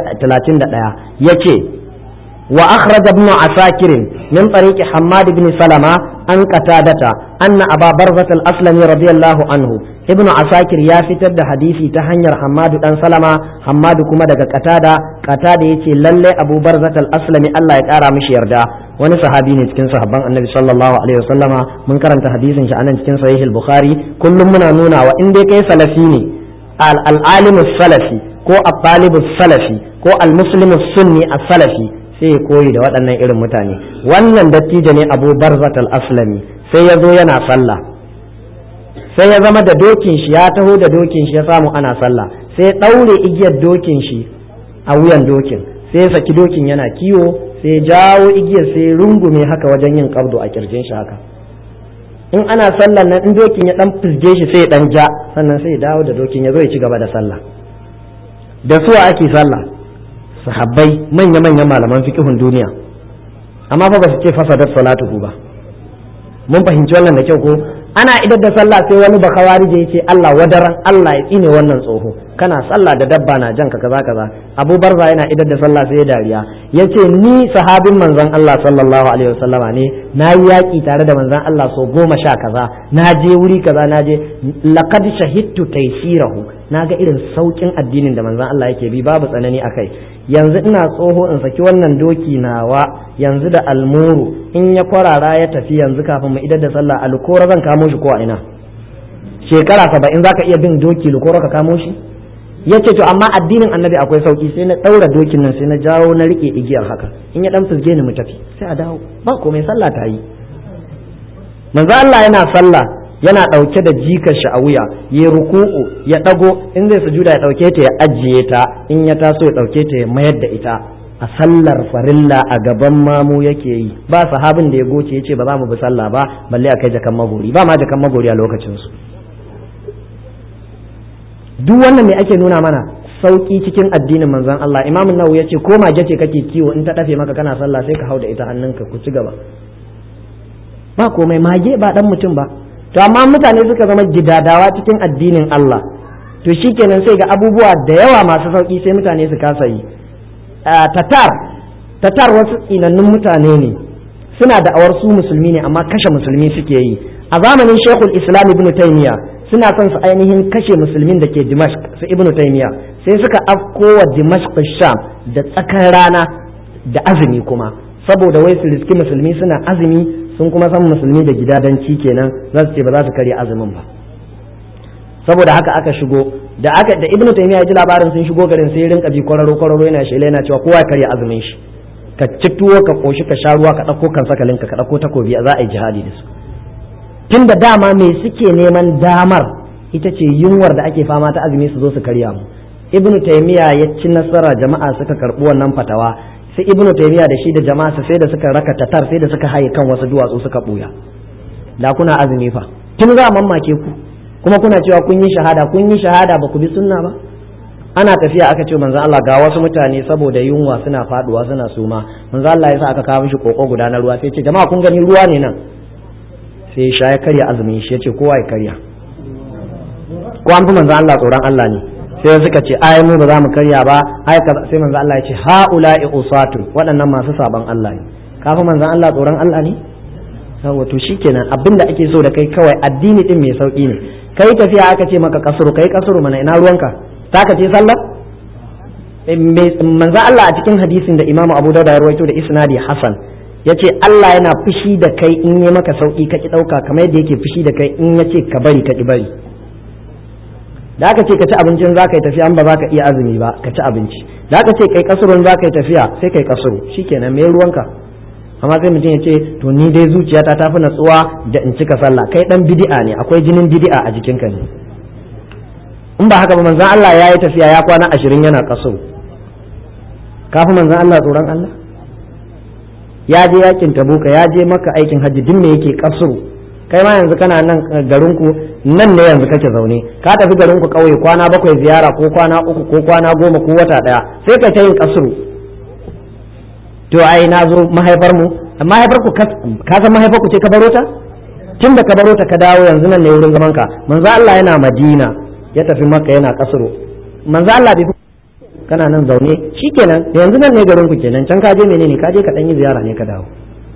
131 yace wa akhraj ibn asakir min tariq hammad ibn salama an qatadata anna aba barzat al-aslami radiyallahu anhu ibn asakir ya fitar da hadisi ta hanyar hammadu dan salama hammadu kuma daga qatada qatada yace lalle abu barzat al-aslami Allah ya kara mishi yarda wani sahabi ne cikin sahabban annabi sallallahu alaihi wasallama mun karanta hadisin shi anan cikin sahih al-bukhari kullum muna nuna wa in dai kai salafi ne al-alim salafi ko al-talib salafi ko al-muslim sunni as-salafi sai koyi da waɗannan irin mutane wannan dattijo ne abu barzat al-aslami sai ya zo yana sallah sai ya zama da dokin shi ya taho da dokin shi ya samu ana sallah sai ya ɗaure igiyar dokin shi a wuyan dokin sai ya saki dokin yana kiwo sai ya jawo igiyar sai ya rungume haka wajen yin kabdo a kirjin shi haka in ana sallah nan in dokin ya dan fizge shi sai ya dan ja sannan sai ya dawo da dokin ya zo ya ci gaba da sallah da suwa ake sallah sahabbai manya-manyan malaman fiqhun duniya amma fa ba su ce fasadat salatuhu ba mun fahimci wannan da kyau ko ana idar da sallah sai wani bakawarije ya ce Allah wadaran Allah ya tsine wannan tsoho kana sallah da dabba na janka kaza kaza Abu Barza yana idar da sallah sai ya dariya ya ce ni sahabin manzon Allah sallallahu alaihi wasallama ne na yi yaƙi tare da manzon Allah so goma sha kaza na je wuri kaza na je laqad shahidtu taysirahu na ga irin saukin addinin da manzon Allah yake bi babu tsanani akai yanzu ina tsoho in saki wannan doki nawa yanzu da almuru in ya kwarara ya tafi yanzu kafin mu idar da sallah alkora zan kamo shi ko a ina shekara saba'in zaka iya bin doki lukora ka kamo shi ya ce to amma addinin annabi akwai sauki sai na ɗaura dokin nan sai na jawo na rike igiyar haka in ya dan fusge ni mu tafi sai a dawo ba komai sallah ta yi manzo Allah yana sallah yana ɗauke da jikar shi a wuya ya ruku'u ya ɗago in zai sujuda ya ɗauke ta ya ajiye ta in ya taso ya ɗauke ta ya mayar da ita a sallar farilla a gaban mamu yake yi ba sahabin da ya goce ya ce ba za mu bi sallah ba balle a kai jakan magori ba ma jakan magori a lokacin su duk wannan me ake nuna mana sauki cikin addinin manzon Allah Imam Nawawi ya ce ko mage ce kake kiwo in ta dafe maka kana sallah sai ka hau da ita hannunka ku ci gaba ba komai mage ba dan mutum ba to amma mutane suka zama gidadawa cikin addinin Allah to shikenan sai ga abubuwa da yawa masu sauki sai mutane su kasa yi tatar tatar wasu tsinannun mutane ne suna da awar su musulmi ne amma kashe musulmi suke yi a zamanin shekul islam ibn taymiya suna son su ainihin kashe musulmin da ke dimashq su ibn taymiya sai suka afko wa dimashq sham da tsakar rana da azumi kuma saboda wai su riski musulmi suna azumi sun kuma san musulmi da gidadanci kenan za su ce ba za su karya azumin ba saboda haka aka shigo da aka da ibnu taymiya ya ji labarin sun shigo garin sai rinka bi kwararo kwararo yana shela yana cewa kowa ya karya azumin shi ka ci tuwo ka koshi ka sha ruwa ka dauko kan sakalinka ka dauko takobi za a yi jihadi da su tun da dama me suke neman damar ita ce yunwar da ake fama ta azumi su zo su karya mu ibnu taymiya ya ci nasara jama'a suka karbi wannan fatawa sai ibnu taymiya da shi da jama'a sai da suka raka tatar sai da suka haye kan wasu duwatsu suka buya da kuna azumi fa tun za a mamake ku kuma kuna cewa kun yi shahada kun yi shahada ba ku bi sunna ba ana tafiya aka ce manzo Allah ga wasu mutane saboda yunwa suna faduwa suna suma manzo Allah ya sa aka kawo mishi koko guda na ruwa sai ce jama'a kun gani ruwa ne nan sai ya sha ya karya azumin shi ya ce kowa ya karya ko an fi manzo Allah tsoron Allah ne sai suka ce ai mu ba za mu karya ba ai sai manzo Allah ya ce haula'i usatun waɗannan masu saban Allah ne kafa manzo Allah tsoron Allah ne yawa to shikenan abinda ake so da kai kawai addini din mai sauki ne kai tafiya aka ce maka kasuru kai kasuru mana ina ruwanka taka ce sallah manzo Allah a cikin hadisin da Imam Abu Dawud ya rawaito da isnadi Hasan yace Allah yana fushi da kai in yi maka sauki ka ki dauka kamar yadda yake fushi da kai in yace ka bari ka ki bari da aka ce ka ci abincin za ka yi tafiya an ba za ka iya azumi ba ka ci abinci da aka ce kai kasurun za ka yi tafiya sai kai kasuru shikenan me ruwanka amma sai mutum ya ce to ni dai zuciyata ta fi natsuwa da in cika sallah kai dan bid'a ne akwai jinin bid'a a jikinka ne in ba haka ba manzon Allah ya yi tafiya ya kwana ashirin yana kasuru kafin manzon Allah tsoron Allah ya je yakin tabuka ya je maka aikin hajji duk me yake kasuru kai ma yanzu kana nan garinku nan ne yanzu kake zaune ka tafi garinku kauye kwana bakwai ziyara ko kwana uku ko kwana goma ko wata daya sai ka ta yin kasuru to ai na zo mahaifar mu mahaifar ku ka san mahaifar ku ce ka baro ta tun da ka baro ta ka dawo yanzu nan ne wurin zaman ka manzo Allah yana Madina ya tafi Makka yana kasuru manzo Allah bai kana nan zaune shikenan yanzu nan ne garin ku kenan can ka je menene ka je ka dan yi ziyara ne ka dawo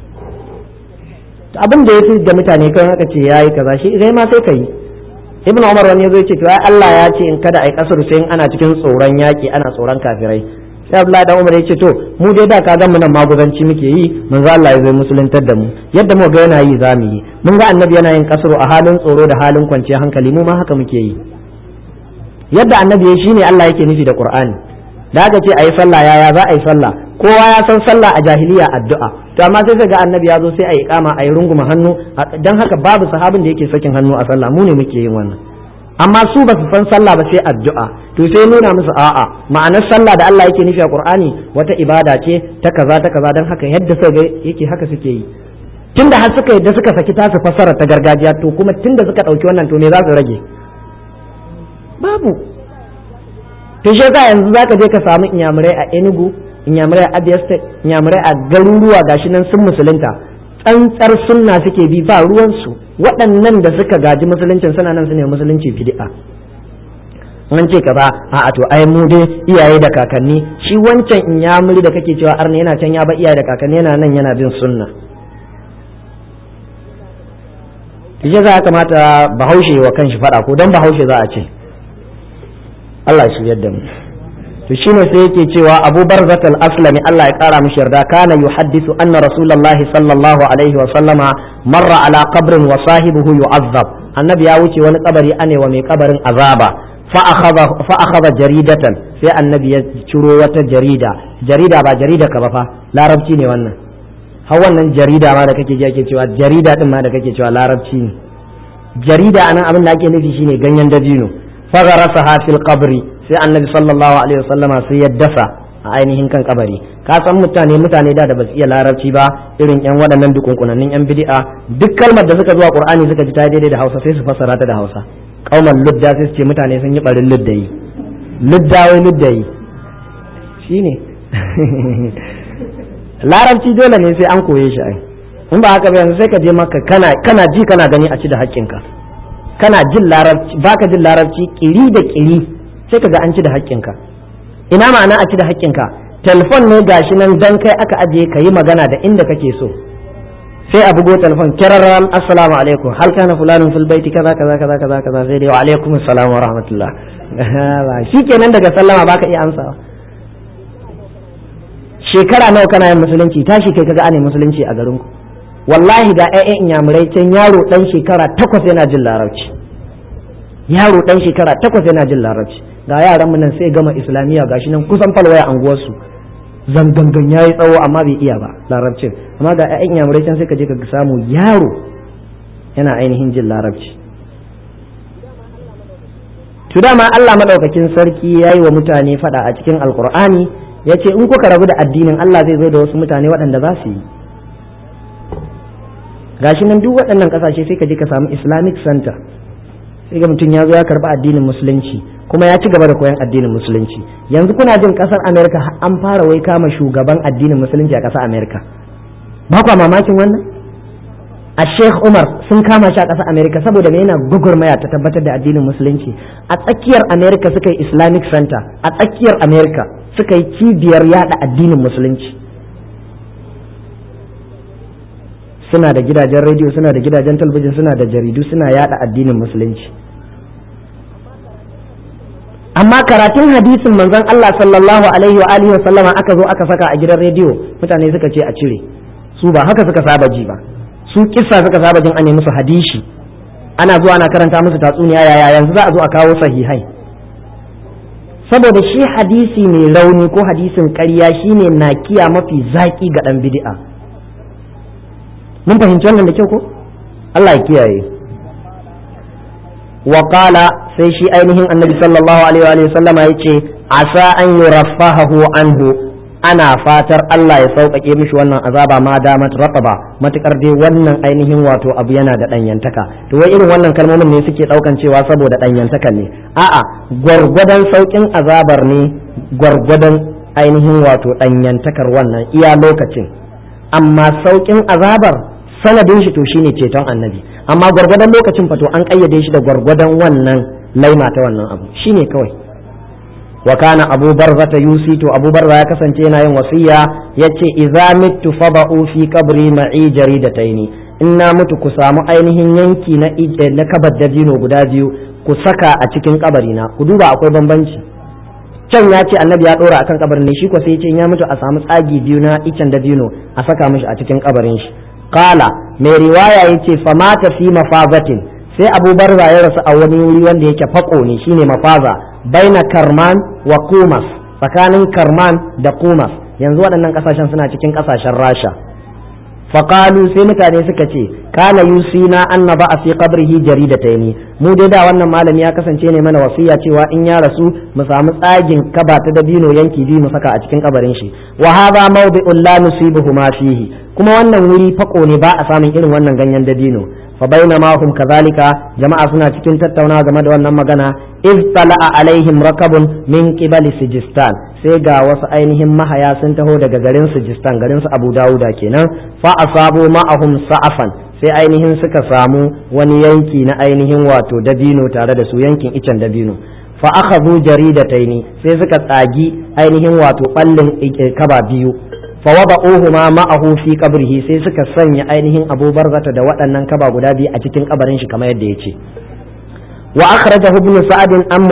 abin da ya fi da mutane kan haka ce yayi kaza shi sai ma sai ka yi ibn umar wani yazo ce to ai Allah ya ce in kada ai kasar sai in ana cikin tsoron yaki ana tsoron kafirai sai Abdullahi dan Umar ya ce to mu dai da ka ga mu nan maguzanci muke yi manzo Allah ya zo musuluntar da mu yadda mu ga yana yi zamu yi mun ga annabi yana yin kasaro a halin tsoro da halin kwanciyar hankali mu ma haka muke yi yadda annabi ya shine Allah yake nufi da Qur'ani da aka ce ayi sallah yaya za a yi sallah kowa ya san sallah a jahiliya addu'a to amma sai ga annabi ya zo sai a yi kama a yi runguma hannu dan haka babu sahabin da yake sakin hannu a sallah mu ne muke yin wannan amma su ba su san sallah ba sai addu'a to sai nuna musu a'a ma'anar sallah da Allah yake nufi a Qur'ani wata ibada ce ta kaza ta kaza dan haka yadda suka yake haka suke yi tunda har suka yadda suka saki tasu fassara ta gargajiya to kuma tunda suka dauki wannan to ne za su rage babu to shi yasa yanzu zaka je ka samu inyamurai a Enugu inyamurai a Abia State inyamurai a garuruwa gashi nan sun musulunta tsantsar sunna suke bi ba ruwansu waɗannan da suka gaji musuluncin suna nan su ne musulunci bid'a an ce ka ba a to ai mu dai iyaye da kakanni shi wancan inyamuri da kake cewa arna yana can ya ba iyaye da kakanni yana nan yana bin sunna shi za kamata bahaushe wa kanshi faɗa ko don bahaushe za a ce Allah shi yadda mu to shine sai yake cewa Abu Barzat al-Aslami Allah ya kara mishi yarda kana yuhaddisu anna Rasulullahi sallallahu alaihi wa sallama marra ala qabrin wa sahibuhu yu'azzab annabi ya wuce wani kabari ane wa mai kabarin azaba fa akhadha jaridatan sai annabi ya ciro wata jarida jarida ba jarida ka ba fa larabci ne wannan har wannan jarida ma da kake ji ake cewa jarida din ma da kake cewa larabci ne jarida anan abin da ake nufi shine ganyen dabino fa gharasaha fil qabri sai annabi sallallahu alaihi wasallama sai ya dasa a ainihin kan kabari ka san mutane mutane da da basu iya larabci ba irin yan waɗannan dukunkunannin yan bid'a duk kalmar da suka zuwa qur'ani suka ji ta daidai da hausa sai su fassara ta da hausa kauman ludda sai su ce mutane sun yi barin luddayi ludda wai luddayi shine larabci dole ne sai an koye shi ai in ba haka ba yanzu sai ka je maka kana kana ji kana gani a ci da haƙƙinka kana jin larabci baka jin larabci kiri da kiri sai ka ga an ci da haƙƙinka ina ma'ana a ci da haƙƙinka telefon ne gashi nan dan kai aka ajiye ka yi magana da inda kake so sai a bugo telefon kiraran assalamu alaikum hal kana fulanun fil baiti kaza kaza kaza kaza kaza sai dai wa alaikum assalam wa rahmatullah shikenan daga sallama baka iya amsawa shekara nawa kana yin musulunci tashi kai kaga ane musulunci a garin ku wallahi ga ƴaƴan inyamurai can yaro dan shekara takwas yana jin larabci yaro dan shekara takwas yana jin larabci ga yaran mu nan sai gama islamiyya gashi nan kusan falwaya anguwar su zangangan yayi tsawo amma bai iya ba larabcin amma ga ƴaƴan inyamurai can sai ka je ka samu yaro yana ainihin jin larabci to dama Allah madaukakin sarki yayi wa mutane fada a cikin alqur'ani yace in kuka rabu da addinin Allah zai zo da wasu mutane waɗanda za su yi gashi nan duk waɗannan ƙasashe sai ka je ka samu islamic center sai ga mutum ya zo ya karɓi addinin musulunci kuma ya ci gaba da koyon addinin musulunci yanzu kuna jin ƙasar america an fara wai kama shugaban addinin musulunci a ƙasar america ba kwa mamakin wannan a sheikh umar sun kama shi a ƙasar america saboda me yana gugurmaya ta tabbatar da addinin musulunci a tsakiyar america suka yi islamic center a tsakiyar america suka yi cibiyar yada addinin musulunci suna da gidajen rediyo suna da gidajen talabijin suna da jaridu suna yada addinin musulunci amma karatun hadisin manzon Allah sallallahu alaihi wa alihi wa sallama aka zo aka saka a gidan rediyo mutane suka ce a cire su ba haka suka saba ji ba su kissa suka saba jin ane musu hadishi ana zuwa ana karanta musu tatsuniya yaya yanzu za a zo a kawo sahihai saboda shi hadisi mai rauni ko hadisin ƙarya shine nakiya mafi zaki ga dan bid'a mun fahimci wannan da kyau ko Allah ya kiyaye wa qala sai shi ainihin annabi sallallahu alaihi wa sallama yace asa an yuraffahu anhu ana fatar Allah ya sauƙaƙe mishi wannan azaba ma damat rataba matukar dai wannan ainihin wato abu yana da ɗanyantaka to wai irin wannan kalmomin ne suke ɗaukan cewa saboda ɗanyantakan ne a'a gwargwadon sauƙin azabar ne gwargwadon ainihin wato ɗanyantakar wannan iya lokacin amma sauƙin azabar sanadin shi to shine ceton annabi amma gwargwadon lokacin fato an kayyade shi da gwargwadon wannan laima ta wannan abu shine kawai wa kana abu barza ta yusi to abu barza ya kasance yana yin wasiya yace idza mittu fada'u fi qabri ma'i jaridataini in na mutu ku samu ainihin yanki na na kabar dabino guda biyu ku saka a cikin kabari na ku duba akwai bambanci can ya ce annabi ya dora akan kabarin ne shi ko sai ya ce ya mutu a samu tsagi biyu na icen dabino a saka mishi a cikin kabarin shi kala mai riwaya ya ce famata fi mafazatin sai abu barza ya rasu a wani wuri wanda yake fako ne shine mafaza baina karman wa kumas tsakanin karman da kumas yanzu waɗannan ƙasashen suna cikin ƙasashen rasha faƙalu sai mutane suka ce kana yusina anna ba a fi qabrihi jaridataini mu dai da wannan malami ya kasance ne mana wasiya cewa in ya rasu mu samu tsagin kaba ta dabino yanki biyu mu saka a cikin kabarin shi wa hadha mawdi'un la nusibuhu ma fihi kuma wannan wuri fako ne ba a samun irin wannan ganyen dabino fa bainama hum kadhalika jama'a suna cikin tattaunawa game da wannan magana iz tala'a alaihim rakabun min qibali sijistan sai ga wasu ainihin mahaya sun taho daga garin sijistan garin su Abu Dawuda kenan fa asabu ma'ahum sa'afan sai ainihin suka samu wani yanki na ainihin wato dabino tare da su yankin icen dabino fa akhadhu jaridataini sai suka tsagi ainihin wato ballin kaba biyu fa wada'uhuma ma'ahu fi qabrihi sai suka sanya ainihin Abu Barzata da waɗannan kaba guda biyu a cikin kabarin shi kamar yadda yace wa akhrajahu ibn sa'ad am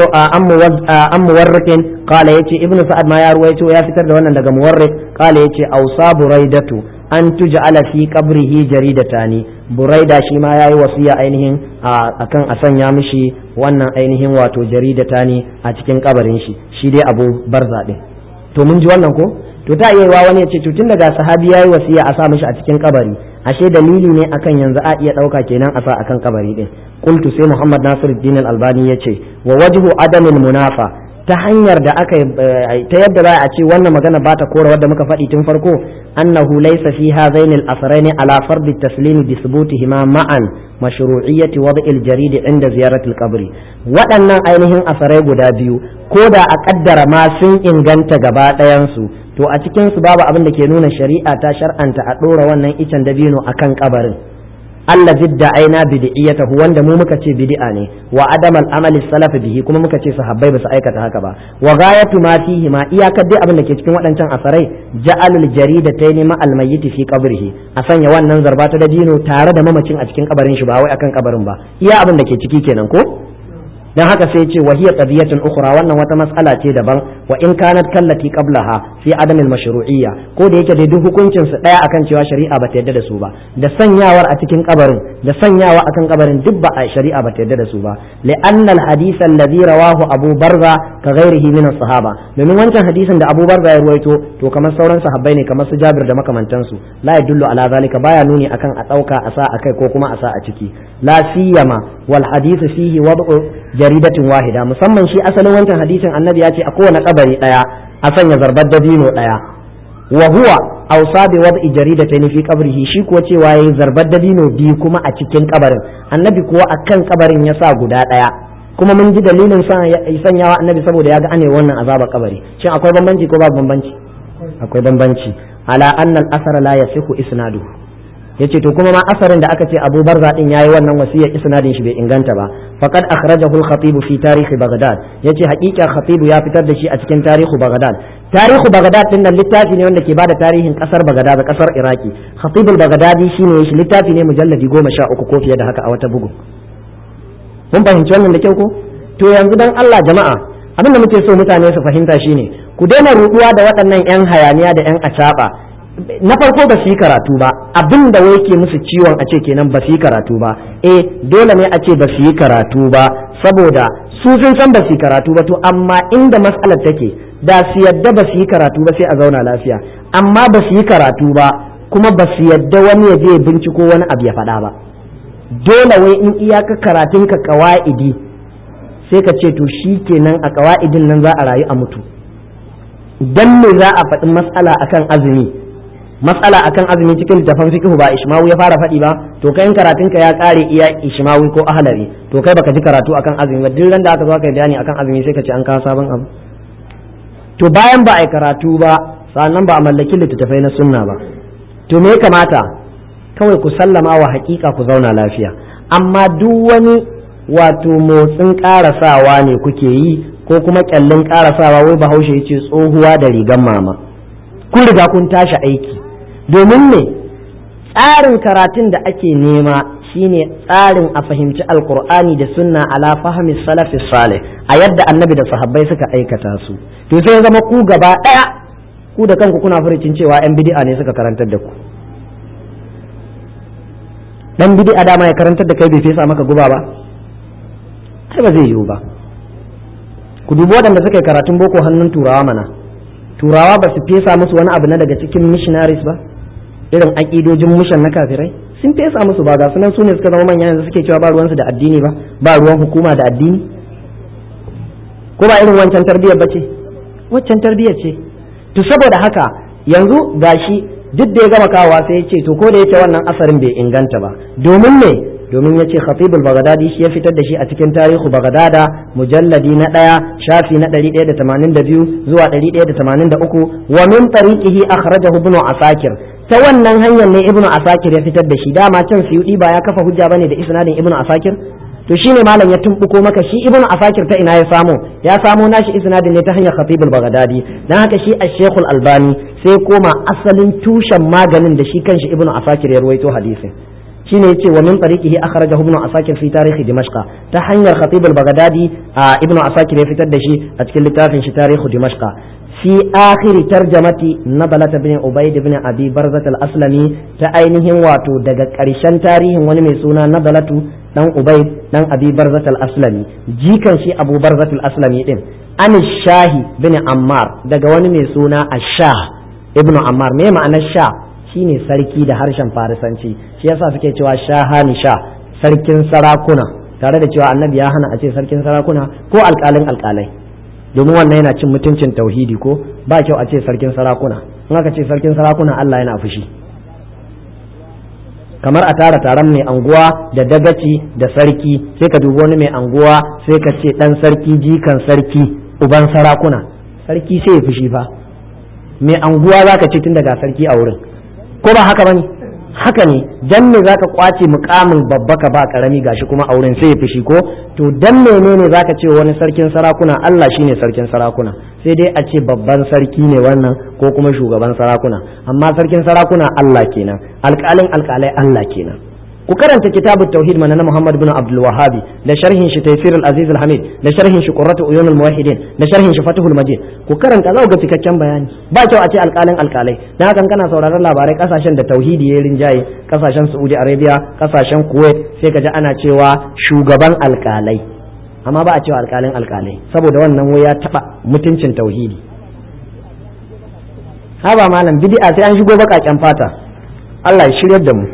am muwarrik qala yace ibn sa'ad ma ya ruwaito ya fitar da wannan daga muwarrik qala yace awsa buraidatu an tuj'ala fi qabrihi jaridatani buraida shi ma yayi wasiya ainihin akan a sanya mishi wannan ainihin wato jaridatani a cikin kabarin shi shi dai Abu Barza din to mun ji wannan ko to ta iya wani ya ce to tun daga sahabi yayi wasiya a sa mishi a cikin kabari ashe dalili ne akan yanzu a iya dauka kenan a sa akan kabari din qultu sai Muhammad Nasiruddin Al-Albani yace wa wajhu adamil munafa ta hanyar da aka ta yadda za a ce wannan magana ba ta kora wadda muka faɗi tun farko annahu laysa fi hadaini al-asraini ala fard at-taslim bi thubutihima ma'an mashru'iyyati wad' al-jarid inda ziyarat al-qabr waɗannan ainihin asarai guda biyu ko da a kaddara ma sun inganta gaba ɗayan su to a cikin su babu abin da ke nuna shari'a ta shar'anta a ɗora wannan icen dabino akan kabarin Allah zidda aina bid'iyatahu wanda mu muka ce bid'a ne wa adam al-amali salaf bihi kuma muka ce sahabbai ba su aikata haka ba wa ghayatu ma fihi ma iyakar dai abin da ke cikin waɗancan asarai ja'alul jaridatayn ma al-mayyit fi qabrihi a sanya wannan zarba ta dabino tare da mamacin a cikin kabarin shi ba wai akan kabarin ba iya abin da ke ciki kenan ko dan haka sai ce wa hiya qadiyatun ukhra wannan wata mas'ala ce daban wa in kanat kallati qablaha fi adam al mashru'iyya ko da yake dai duk hukuncin su daya akan cewa shari'a bata yarda da su ba da sanyawar a cikin kabarin da sanyawa akan kabarin duk ba a shari'a bata yarda da su ba li anna al hadith alladhi rawahu abu barza ka ghairihi min as sahaba domin wancan hadisin da abu barza ya ruwaito to kamar sauran sahabbai ne kamar su jabir da makamantansu la yadullu ala zalika baya nuni akan a dauka a sa akai ko kuma a sa a ciki la siyama wal hadith fihi wad'u jaridatin wahida musamman shi asalin wancan hadisin annabi ya ce a kowane kabari daya a sanya zarbar dabino daya wa huwa awsa bi wad'i jaridatayn fi qabrihi shi kuwa cewa yayi zarbar dabino biyu kuma a cikin kabarin annabi kuwa akan kabarin ya sa guda daya kuma mun ji dalilin sanyawa annabi saboda ya ga ane wannan azaba kabari shin akwai bambanci ko babu bambanci akwai bambanci ala anna al-asara la yasihu isnaduhu yace to kuma ma asarin da aka ce Abu Barza din yayi wannan wasiyar isnadin shi bai inganta ba faqad akhrajahu al-khatib fi tarikh Baghdad yace haƙiƙa khatib ya fitar da shi a cikin tarihu Baghdad tarihu Baghdad din nan littafi ne wanda ke bada tarihin kasar Baghdad da kasar Iraki khatib al-Baghdadi shine shi littafi ne mujalladi 13 ko fiye da haka a wata bugu mun fahimci wannan da kyau ko to yanzu dan Allah jama'a abin da muke so mutane su fahimta shine ku daina ruduwa da waɗannan 'yan hayaniya da 'yan acaba na farko ba su yi karatu ba abin da wai ke musu ciwon a ce kenan ba su yi karatu ba eh dole ne a ce ba su yi karatu ba saboda su sun san ba su yi karatu ba to amma inda matsalar take da su yadda ba su yi karatu ba sai a zauna lafiya amma ba su yi karatu ba kuma ba su yadda wani ya je binciko wani abu ya faɗa ba dole wai in iyaka karatun ka kawa'idi sai ka ce to shi kenan a kawa'idin nan za a rayu a mutu dan me za a faɗi matsala akan azumi matsala akan azumi cikin littafin fiqh ba ishmawi ya fara faɗi ba to kai karatun ka ya kare iya ishmawi ko ahlari to kai baka ji karatu akan azumi ba duk da aka zo kai bayani akan azumi sai ka ce an kawo sabon abu to bayan ba a yi karatu ba sannan ba a mallaki littattafai na sunna ba to me ya kamata kawai ku sallama wa hakika ku zauna lafiya amma duk wani wato motsin karasawa ne kuke yi ko kuma kyallin karasawa wai bahaushe ya ce tsohuwa da rigan mama kun riga kun tashi aiki domin me tsarin karatun da ake nema shine tsarin a fahimci alkur'ani da sunna ala fahmi salafi salih a yadda annabi da sahabbai suka aikata su to sai zama ku gaba daya ku da kanku kuna furucin cewa yan bid'a ne suka karantar da ku dan bid'a dama ya karantar da kai bai fesa maka guba ba ai ba zai yiwu ba ku dubi waɗanda suka yi karatun boko hannun turawa mana turawa ba su fesa musu wani abu na daga cikin missionaries ba irin aƙidojin mushan na kafirai sun fesa musu ba ga sunan su ne suka zama manya yanzu suke cewa ba ruwansu da addini ba ba ruwan hukuma da addini ko ba irin wancan tarbiyyar ba ce waccan tarbiyyar ce to saboda haka yanzu gashi duk da ya gama kawowa sai ya ce to ko da yake wannan asarin bai inganta ba domin me domin yace khatibul bagdadi shi ya fitar da shi a cikin tarihu bagdada mujalladi na ɗaya shafi na 182 zuwa 183 wa min tariqihi akhrajahu ibn asakir ta wannan hanyar ne ibnu asakir ya fitar da shi dama can suyudi ba ya kafa hujja bane da isnadin ibnu asakir to shine malam ya tumbuko maka shi ibnu asakir ta ina ya samu ya samo nashi isnadin ne ta hanyar khatibul bagdadi dan haka shi ash-shaykh albani sai koma asalin tushen maganin da shi kanshi ibnu asakir ya ruwaito hadisin shine yace wa min tariqihi akhrajahu ibnu asakir fi tarikh dimashq ta hanyar khatibul bagdadi ibnu asakir ya fitar da shi a cikin littafin shi tarikh dimashq في آخر ترجمة نضلة بن عبيد بن أبي برزة الأسلمي تأينهم واتو دقا كريشان تاريخ ونميسونا نضلة دان عبيد دان أبي برزة الأسلمي جيكا شي أبو برزة الأسلمي إن أن الشاهي بن عمار دقا ونميسونا الشاه ابن عمار ما معنى الشاه shine sarki da harshen farisanci shi yasa suke cewa shahani sha sarkin sarakuna tare da cewa annabi ya hana a ce sarkin sarakuna ko alƙalin alƙalai domin wannan yana cin mutuncin tauhidi ko ba kyau a ce sarkin sarakuna in aka ce sarkin sarakuna Allah yana fushi kamar a tara taron mai anguwa da dagaci da sarki sai ka dubi wani mai anguwa sai ka ce dan sarki jikan sarki uban sarakuna sarki sai ya fushi fa mai anguwa zaka ce tun daga sarki a wurin ko ba haka bane haka ne dan me zaka kwace mukamin babba ka ba karami gashi kuma a wurin sai ya fushi ko to dan menene zaka ce wani sarkin sarakuna Allah shine sarkin sarakuna sai dai a ce babban sarki ne wannan ko kuma shugaban sarakuna amma sarkin sarakuna Allah kenan alƙalin alƙalai Allah kenan ku karanta kitabut tauhid mana na Muhammad bin Abdul Wahhabi da sharhin shi Taysir al-Aziz al-Hamid da sharhin shi Qurratu Uyun al-Muwahhidin da sharhin shi Fathul Majid ku karanta za ku ga cikakken bayani ba kyau a ce alƙalin alƙalai dan hakan kana sauraron labarai kasashen da tauhidi ya rinjaye kasashen Saudi Arabia kasashen Kuwait sai ka ji ana cewa shugaban alƙalai amma ba a cewa alƙalin alƙalai saboda wannan wai ya taba mutuncin tauhidi haba malam bid'a sai an shigo baƙaƙen fata Allah ya shiryar da mu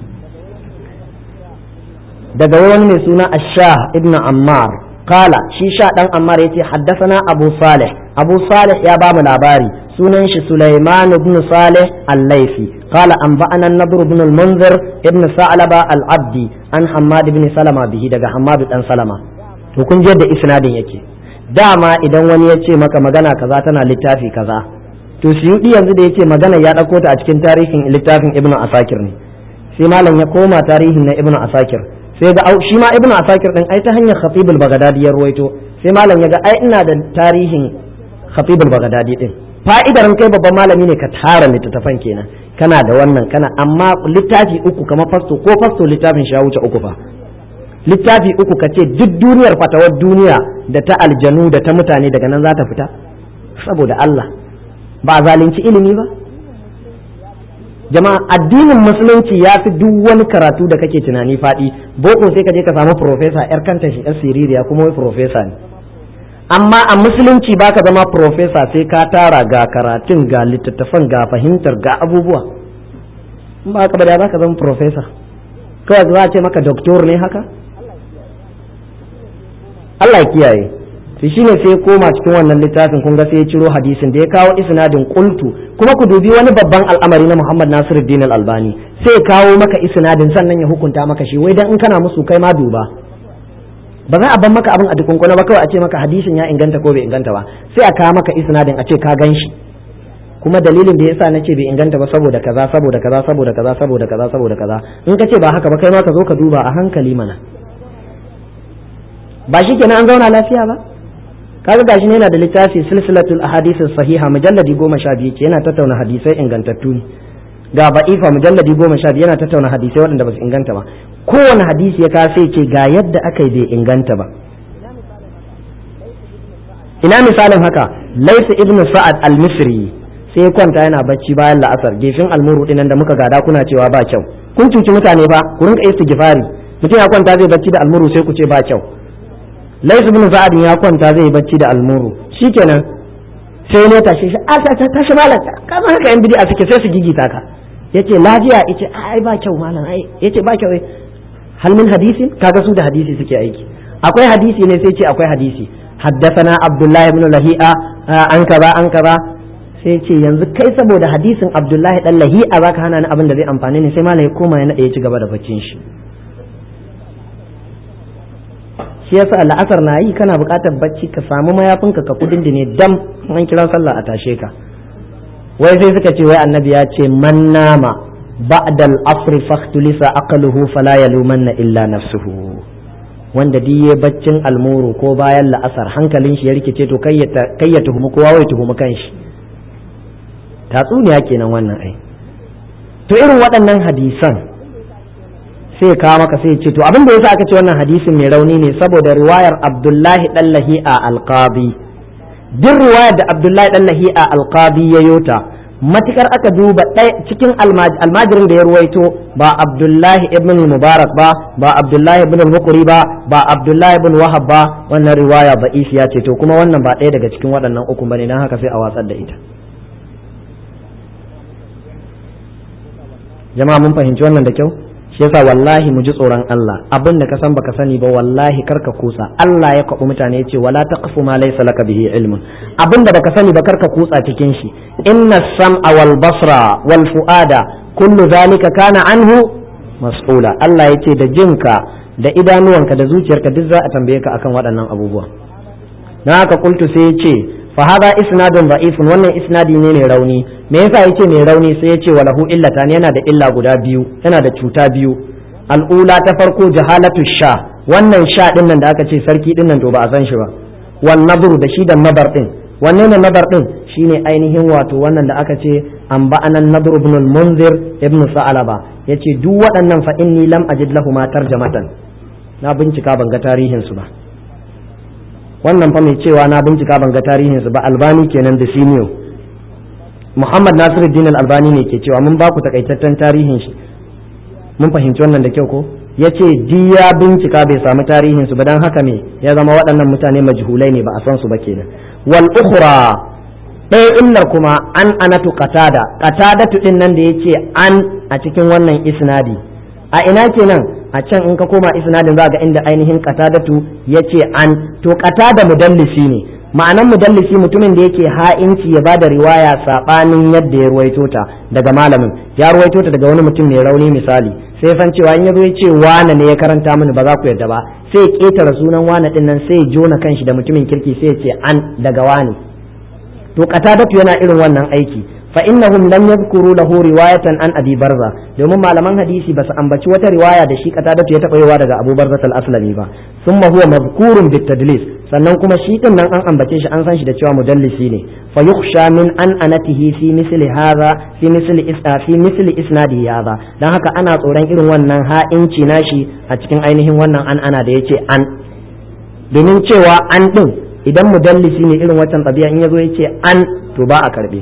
daga wani mai suna ashah ibn ammar kala shi sha dan ammar yace haddasana abu salih abu salih ya bamu labari sunan shi sulaiman ibn salih al-laifi qala anba'ana an-nadr ibn al-munzir ibn sa'laba al-abdi an hammad ibn salama bihi daga hammad dan salama to kun je da isnadin yake dama idan wani ya ce maka magana kaza tana littafi kaza to suyudi yanzu da yace magana ya dauko ta a cikin tarihin littafin ibn asakir ne sai malam ya koma tarihin na ibn asakir sai ga shi ma ibnu asakir din ai ta hanyar khatibul bagdadi ya ruwaito sai malam ya ga ai ina da tarihin khatibul bagdadi din fa'idar kai babban malami ne ka tara littattafan kenan kana da wannan kana amma littafi uku kamar fasto ko fasto littafin shi ya wuce uku fa littafi uku ka ce duk duniyar fatawar duniya da ta aljanu da ta mutane daga nan za ta fita saboda Allah ba zalunci ilimi ba jama'a addinin musulunci ya fi duk wani karatu da kake tunani faɗi boko sai ka je ka samu profesa yar kanta shi yar siririya kuma wai profesa ne amma a musulunci baka zama profesa sai ka tara ga karatun ga littattafan ga fahimtar ga abubuwa in ba ka ba da za ka zama profesa kawai za a ce maka doktor ne haka Allah ya kiyaye to shine sai ya koma cikin wannan littafin kun ga sai ya ciro hadisin da ya kawo isnadin qultu kuma ku dubi wani babban al'amari na Muhammad Nasiruddin Al-Albani sai ya kawo maka isnadin sannan ya hukunta maka shi wai dan in kana musu kai ma duba ba za a ban maka abin a dukunkuna ba kawai a ce maka hadisin ya inganta ko bai inganta ba sai a kawo maka isnadin a ce ka gan shi kuma dalilin da yasa nace bai inganta ba saboda kaza saboda kaza saboda kaza saboda kaza saboda kaza in ka ce ba haka ba kai ma ka zo ka duba a hankali mana ba shi kenan an zauna lafiya ba kaga gashi ne yana da littafi silsilatul ahadith sahiha mujalladi goma sha biyu ke yana tattauna hadisai ingantattu ne ga ba'ifa mujalladi goma sha biyu yana tattauna hadisai waɗanda ba su inganta ba kowane hadisi ya kasa ce ga yadda aka yi bai inganta ba ina misalin haka laisu ibnu sa'ad al-misri sai ya kwanta yana bacci bayan la'asar gefin almuru dinan da muka gada kuna cewa ba kyau kun cuci mutane ba ku rinka istighfari mutum ya kwanta zai bacci da almuru sai ku ce ba kyau laisu ibnu sa'ad ya kwanta zai bacci da almuru shikenan sai ne tashi shi a ta tashi malam kamar haka yan bid'a suke sai su gigita ka yace lafiya yace ai ba kyau malam ai yace ba kyau hal min hadisin kaga su da hadisi suke aiki akwai hadisi ne sai ce akwai hadisi حدثنا عبد الله بن لهيئة an kaza an kaza sai ce yanzu kai saboda hadisin Abdullahi dan lahi'a zaka hana ni abin da zai amfane ni sai malam ya koma ya nade ya ci gaba da baccin shi shi yasa la'asar na yi kana buƙatar bacci ka samu mayafinka ka kudin ne dam an kira sallah a tashe ka wai sai suka ce wai annabi ya ce man nama ba'da al-asr fahtulisa aqluhu fala yalumanna illa nafsuhu wanda duk ya baccin almuru ko bayan la'asar hankalin shi ya rikice to kai ya tuhumi kowa wai tuhumi kanshi tatsuniya kenan wannan ai to irin waɗannan hadisan sai kawo maka sai ce to abin da yasa aka ce wannan hadisin mai rauni ne saboda riwayar Abdullahi dan Lahi'a al-Qadi duk riwayar da Abdullahi dan Lahi'a al-Qadi ya yota matukar aka duba ɗaya cikin almajirin da ya ruwaito ba Abdullahi ibn Mubarak ba ba Abdullahi ibn Mukuri ba ba Abdullahi ibn Wahab ba wannan riwaya ba ya ce to kuma wannan ba ɗaya daga cikin waɗannan uku bane dan haka sai a watsar da ita jama'a mun fahimci wannan da kyau shi yasa wallahi mu ji tsoron Allah abin da ka san baka sani ba wallahi karka kusa Allah ya kwabu mutane yace wala taqfu ma laysa laka bihi ilmun abin da baka sani ba karka kutsa cikin shi inna sam'a wal basra wal fuada kullu zalika kana anhu mas'ula Allah yace da jinka da idanuwanka da zuciyarka duk za a tambaye ka akan waɗannan abubuwa na haka kultu sai yace fa hada isnadun da'ifun wannan isnadi ne mai rauni me yasa yace mai rauni sai yace walahu illatan yana da illa guda biyu yana da cuta biyu al'ula ta farko jahalatu sha wannan sha din nan da aka ce sarki din nan to ba a san shi ba wan nabru da shi da nabar din wanne ne nabar din shine ainihin wato wannan da aka ce an ba'anan nabr ibn al-munzir ibn sa'alaba yace duk waɗannan fa inni lam ajid lahu ma tarjamatan na bincika ban ga tarihin su ba wannan fa mai cewa na bincika ban ga tarihin su ba albani kenan da senior muhammad nasiruddin albani ne ke cewa mun ba ku takaitaccen tarihin shi mun fahimci wannan da kyau ko ya ce ya bincika bai samu tarihin su ba dan haka me ya zama waɗannan mutane majhulai ne ba a san su ba kenan wal ukhra ɗaya illar kuma an anatu qatada qatadatu din nan da yace an a cikin wannan isnadi a ina kenan a can in ka koma isnadin za ga inda ainihin qatadatu yace an to qatada mudallisi ne ma'anan mudallisi mutumin da yake ha'inci ya bada riwaya sabanin yadda ya ruwaito ta daga malamin ya ruwaito ta daga wani mutum mai rauni misali sai san cewa in yazo ya ce wane ne ya karanta mini ba za ku yarda ba sai ya ketara sunan wane din nan sai ya jona kanshi da mutumin kirki sai ya ce an daga wane to qatadatu yana irin wannan aiki fa innahum lam yadhkuru lahu riwayatan an abi barza domin malaman hadisi basu ambaci wata riwaya da shi qatadatu ya taba yawa daga abu barza al-aslami ba thumma huwa madhkurun bit-tadlis sannan kuma shi din nan an ambace shi an san shi da cewa mudallisi ne fa yukhsha min an anatihi fi misli hadha fi misli isna fi misli isnadi hadha dan haka ana tsoron irin wannan ha'inci nashi a cikin ainihin wannan an ana da yace an domin cewa an din idan mudallisi ne irin wancan tabi'a in yazo yace an to ba a karbe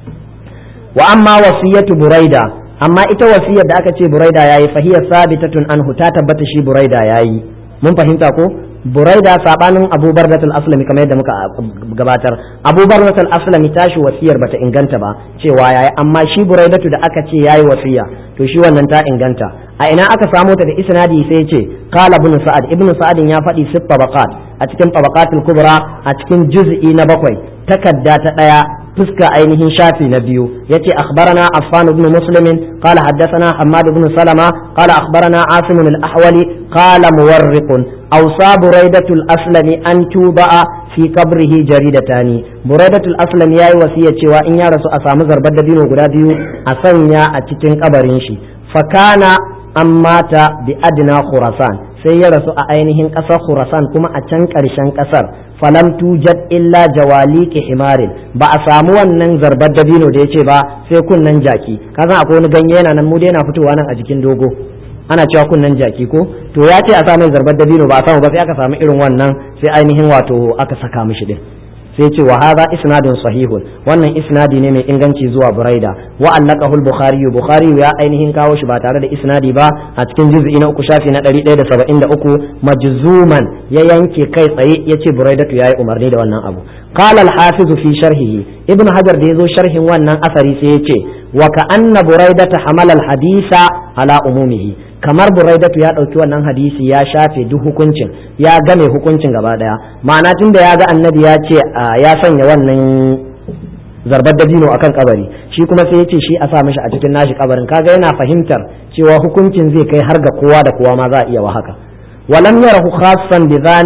wa amma wasiyatu buraida amma ita wasiyar da aka ce buraida yayi fahiya sabitatun anhu ta tabbata shi buraida yayi mun fahimta ko buraida sabanin abu bardatul aslami kamar yadda muka gabatar abu bardatul aslami tashi wasiyar bata inganta ba cewa yayi amma shi buraidatu da aka ce yayi wasiya to shi wannan ta inganta a ina aka samo ta da isnadi sai ce qala ibn sa'ad ibn sa'ad ya faɗi sif tabaqat a cikin tabaqatul kubra a cikin juz'i na bakwai takadda ta daya fuska ainihin shafi na biyu yace akhbarana affan ibn muslim qala haddathana hammad ibn salama qala akhbarana asim al-ahwali qala muwarriq awsa buraidatul aslami an tuba'a fi qabrihi jaridatani buraidatul aslami yayi wasiya cewa in ya rasu a samu zarbar dabino guda biyu a sanya a cikin kabarin shi fakana an mata bi adna khurasan sai ya rasu a ainihin ƙasar khurasan kuma a can ƙarshen ƙasar falam tujad illa jawaliki himarin ba a samu wannan zarbar dabino da ya ce ba sai kunnan jaki ka san akwai wani ganye yana nan mu dai yana fitowa nan a jikin dogo ana cewa kunnan jaki ko to ya ce a sa mai zarbar dabino ba a samu ba sai aka samu irin wannan sai ainihin wato aka saka mishi din sai ce wa hadha isnadun sahihun wannan isnadi ne mai inganci zuwa buraida wa allaqahu al-bukhari bukhari ya ainihin kawo shi ba tare da isnadi ba a cikin juz'i na uku shafi na 173 majzuman ya yanke kai tsaye yace buraidatu yayi umarni da wannan abu qala al-hafiz fi sharhihi ibn hajar da yazo sharhin wannan asari sai yace wa ka anna buraidata hamala al-hadisa ala umumihi kamar buraidatu ya ɗauki wannan hadisi ya shafe duk hukuncin ya game hukuncin gaba ɗaya ma'ana tun da ya ga annabi ya ce ya sanya wannan zarbar dabino akan kabari shi kuma sai ya ce shi a sa mishi a cikin nashi kabarin kaga yana fahimtar cewa hukuncin zai kai har ga kowa da kowa ma za a iya wa haka ولم يره خاصا بذان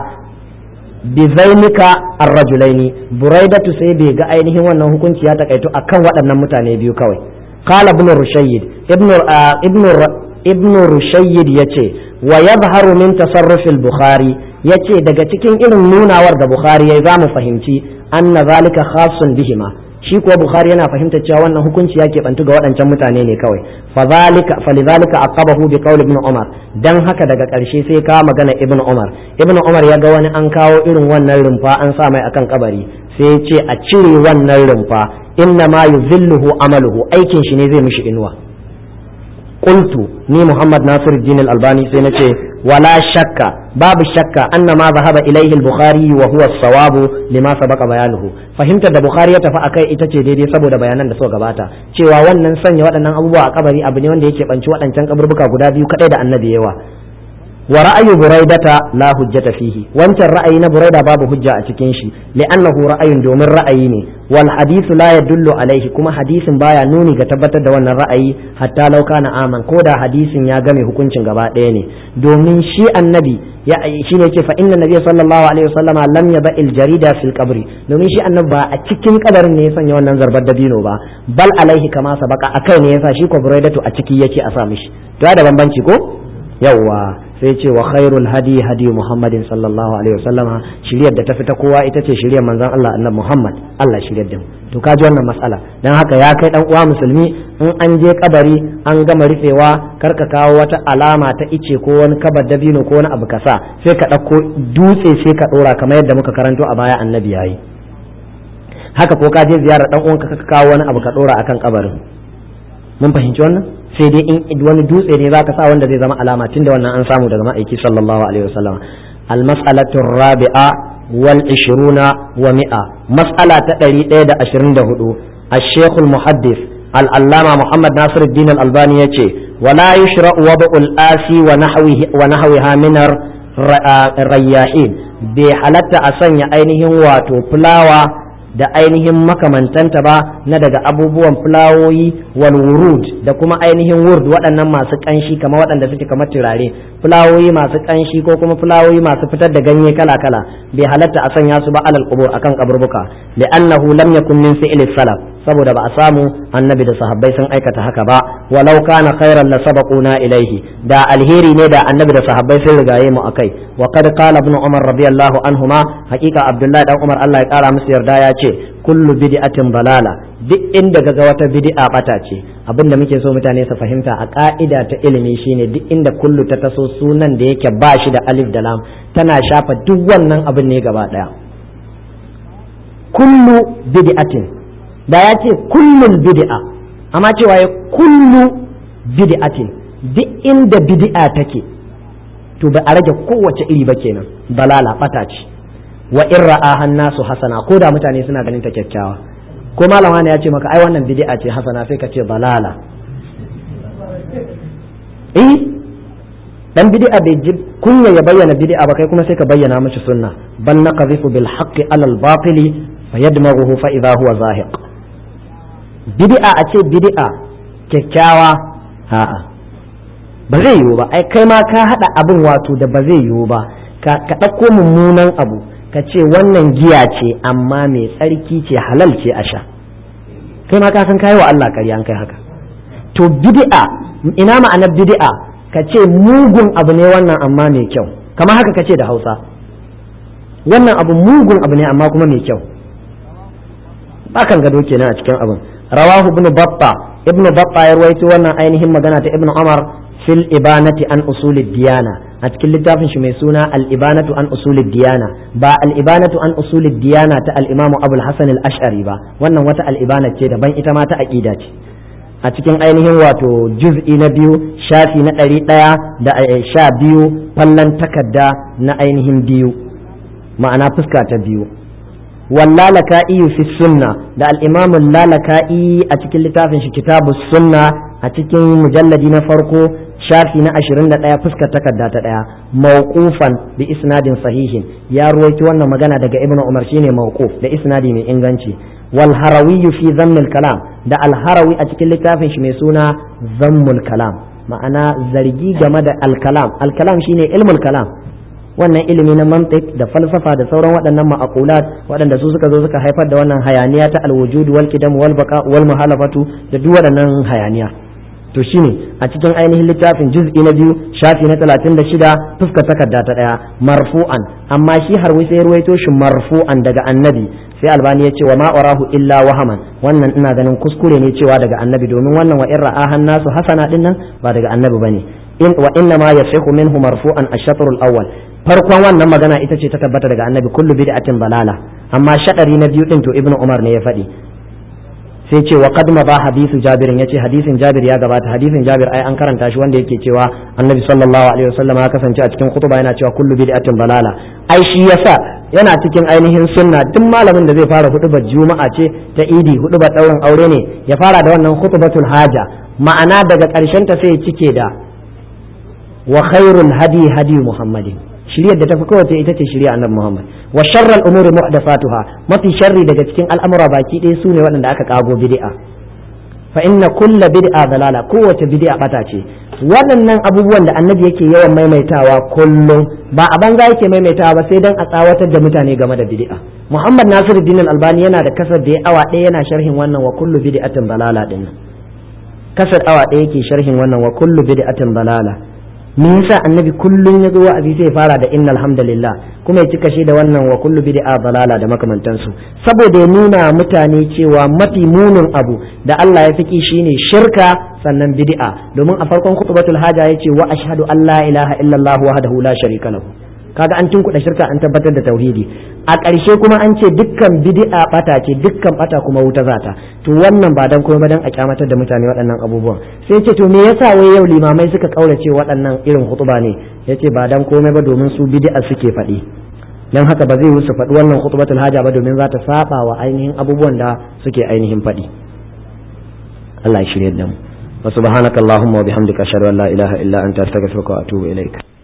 bizainika arrajulaini buraidatu sai bai ga ainihin wannan hukunci ya takaito akan waɗannan mutane biyu kawai qala ibn rushayyid ibn ibn ibn rushayyid yace wa yadhharu min tasarruf al-bukhari yace daga cikin irin nunawar da bukhari yayi zamu fahimci anna zalika khassun bihima shi kuwa bukhari yana fahimtar cewa wannan hukunci ya keɓantu ga waɗancan mutane ne kawai fadhalika falidhalika aqabahu bi qawli ibn umar dan haka daga ƙarshe sai ka magana ibn umar ibn umar ya ga wani an kawo irin wannan rumfa an sa mai akan kabari sai ya ce a cire wannan rumfa inna ma yuzilluhu amaluhu aikin shi ne zai mishi inuwa qultu ni muhammad nasiruddin al-albani sai nace wala shakka babu shakka anna ma zahaba ilaihi al-bukhari wa huwa as-sawabu lima sabaqa bayanuhu fahimtar da bukhari ya tafi akai ita ce daidai saboda bayanan da suka gabata cewa wannan sanya waɗannan abubuwa a kabari abu ne wanda yake banci waɗancan kaburbuka guda biyu kadai da annabi yawa wa ra'ayu buraidata la hujjata fihi wancan ra'ayi na buraida babu hujja a cikin shi li'annahu ra'ayun domin ra'ayi ne wal hadithu la yadullu alaihi kuma hadisin baya nuni ga tabbatar da wannan ra'ayi hatta law kana aman ko da hadisin ya game hukuncin gaba ɗaya ne domin shi annabi ya shine yake fa inna nabiyya sallallahu alaihi wasallama lam yaba il jarida fil qabri domin shi annabi ba a cikin kabarin ne ya sanya wannan zarbar dabino ba bal alaihi kama sabaka akai ne yasa shi ko buraidatu a ciki yake a sa mishi to da bambanci ko yawwa sai ce wa khairul hadi hadi muhammadin sallallahu alaihi wasallama shiryar da ta fita kowa ita ce shiryar manzon Allah annabi Muhammad Allah shiryar da mu to kaji wannan matsala dan haka ya kai dan uwa musulmi in an je kabari an gama rufewa kar ka kawo wata alama ta ice ko wani kabar dabino ko wani abu kasa sai ka ɗauko dutse sai ka ɗora kamar yadda muka karanto a baya annabi yayi haka ko ka je ziyarar dan uwanka ka kawo wani abu ka ɗora akan kabarin mun fahimci wannan sai dai in wani dutse ne zaka sa wanda zai zama alama tunda wannan an samu daga ma'aiki sallallahu alaihi wasallam al-mas'alatu rabi'a wal 20 wa mi'a mas'ala ta 124 الشيخ المحدث العلامة محمد ناصر الدين الألباني يتي ولا يشرع وضع الآسي ونحوه ونحوها من الرياحين بحالة أسنى أينهم واتو فلاوة da ainihin makamantanta ba na daga abubuwan fulawoyi wal wurud da kuma ainihin wurd waɗannan masu ƙanshi kamar waɗanda suke kamar turare fulawoyi masu ƙanshi ko kuma fulawoyi masu fitar da ganye kala kala bai halatta a sanya su ba alal qubur akan kaburbuka li'annahu lam yakun min fi'li salaf saboda ba a samu annabi da sahabbai sun aikata haka ba walau kana khairan la sabaquna ilaihi da alheri ne da annabi da sahabbai sun rigaye mu akai wa qad qala ibn umar radiyallahu anhuma haqiqa abdullahi dan umar Allah ya kara musu yarda ya ce kullu bid'atin balala duk inda ga wata bid'a bata ce abinda muke so mutane su fahimta a ka'ida ta ilimi shine duk inda kullu ta taso sunan da yake ba shi da alif da lam tana shafa duk wannan abin ne gaba daya kullu bid'atin da ya ce kullun bid'a amma cewa ya kullu bid'atin duk inda bid'a take to ba a rage kowace iri ba kenan balala bata ce wa in ra'ahan nasu hasana ko da mutane suna ganin ta kyakkyawa ko malama ne ya ce maka ai wannan bid'a ce hasana sai ka ce balala eh dan bid'a bai ji kunya ya bayyana bid'a ba kai kuma sai ka bayyana mishi sunna bal naqdhifu bil haqqi ala al batili fayadmaghuhu fa idha huwa zahiq bid'a a ce bid'a kyakkyawa a'a ba zai yiwu ba ai kai ma ka hada abin wato da ba zai yiwu ba ka ɗauko mummunan abu ka ce wannan giya ce amma mai tsarki ce halal ce a sha kai ma ka san kai wa Allah ƙarya an kai haka to bid'a ina ma'anar bid'a ka ce mugun abu ne wannan amma mai kyau kamar haka ka ce da Hausa wannan abu mugun abu ne amma kuma mai kyau bakan gado kenan a cikin abin rawahu ibnu batta ibnu batta ya rawaito wannan ainihin magana ta ibnu umar fil ibanati an usulid diyana a cikin littafin shi mai suna al-ibanatu an usulid diyana ba al-ibanatu an usulid diyana ta al-imam abul hasan al-ash'ari ba wannan wata al-ibana ce daban ita ma ta aqida ce a cikin ainihin wato juz'i na biyu shafi na ɗari ɗaya da sha biyu fallan takarda na ainihin biyu ma'ana fuska ta biyu واللالكائي في السنة ده الإمام اللالكائي أتكل لتافن في كتاب السنة أتكل مجلد نفرقو شافي نأشرين ده فسكة تكدا تدا موقوفا بإسناد صحيح يا رويت وانا مغانا دقى ابن عمر شيني موقوف ده إسنادي من إنغانشي والهروي في ذم الكلام ده الهروي أتكل لتافن شميسونا ذم الكلام ma'ana zargi game da alkalam alkalam shine ilmul kalam wannan ilimi na mantiq da falsafa da sauran waɗannan ma'aqulat waɗanda su suka zo suka haifar da wannan hayaniya ta alwujud wal qidam wal baqa wal muhalafatu da duk waɗannan hayaniya to shine a cikin ainihin littafin juz'i na biyu shafi na 36 fuskar takarda ta daya marfu'an amma shi har sai ruwaito shi marfu'an daga annabi sai albani ya ce wa ma urahu illa wahaman wannan ina ganin kuskure ne cewa daga annabi domin wannan wa in ra'ahan nasu hasana din nan ba daga annabi bane in wa inna ma yasihu minhu marfu'an ash-shatr al-awwal farkon wannan magana ita ce ta tabbata daga annabi kullu bid'atin balala amma shadari na biyu din to ibnu umar ne ya faɗi sai ce wa qad ba hadisu jabir yace hadisin jabir ya gabata hadisin jabir ai an karanta shi wanda yake cewa annabi sallallahu alaihi wasallam ya kasance a cikin khutba yana cewa kullu bid'atin balala ai shi yasa yana cikin ainihin sunna duk malamin da zai fara hudubar juma'a ce ta idi hudubar daurin aure ne ya fara da wannan khutbatul haja ma'ana daga karshen ta sai ya cike da wa khairul hadi hadi muhammadin shiriyar da tafi kowace ita ce shirya annabi Muhammad wa sharral umuri muhdathatuha mafi sharri daga cikin al'amura baki ɗaya sune waɗanda aka kago bid'a fa inna kulla bid'a dalala kowace bid'a bata ce waɗannan abubuwan da annabi yake yawan maimaitawa kullum ba a banza yake maimaitawa ba sai dan a tsawatar da mutane game da bid'a Muhammad Nasiruddin Al-Albani yana da kasar da ya awa ɗaya yana sharhin wannan wa kullu bid'atin dalala din kasar awa ɗaya yake sharhin wannan wa kullu bid'atin dalala me yasa annabi kullun ya zo wa'azi sai fara da innal hamdalillah kuma ya cika shi da wannan wa kullu bid'a dalala da makamantansu saboda ya nuna mutane cewa mafi munin abu da Allah ya fiki shine shirka sannan bid'a domin a farkon khutbatul haja yace wa ashhadu an la ilaha illallah wahdahu la sharika lahu kaga an tunkuɗa shirka an tabbatar da tauhidi a ƙarshe kuma an ce dukkan bid'a bata ce dukkan bata kuma wuta zata to wannan ba dan kuma ba dan a kyamatar da mutane waɗannan abubuwan sai ce to me yasa wai yau limamai suka kaurace waɗannan irin hutuba ne yace ba dan komai ba domin su bid'a suke faɗi dan haka ba zai su faɗi wannan khutbatul haja ba domin za ta saba wa ainihin abubuwan da suke ainihin faɗi Allah ya shirye da mu wa subhanakallahumma wa bihamdika ashhadu an la ilaha illa anta astaghfiruka wa atubu ilaik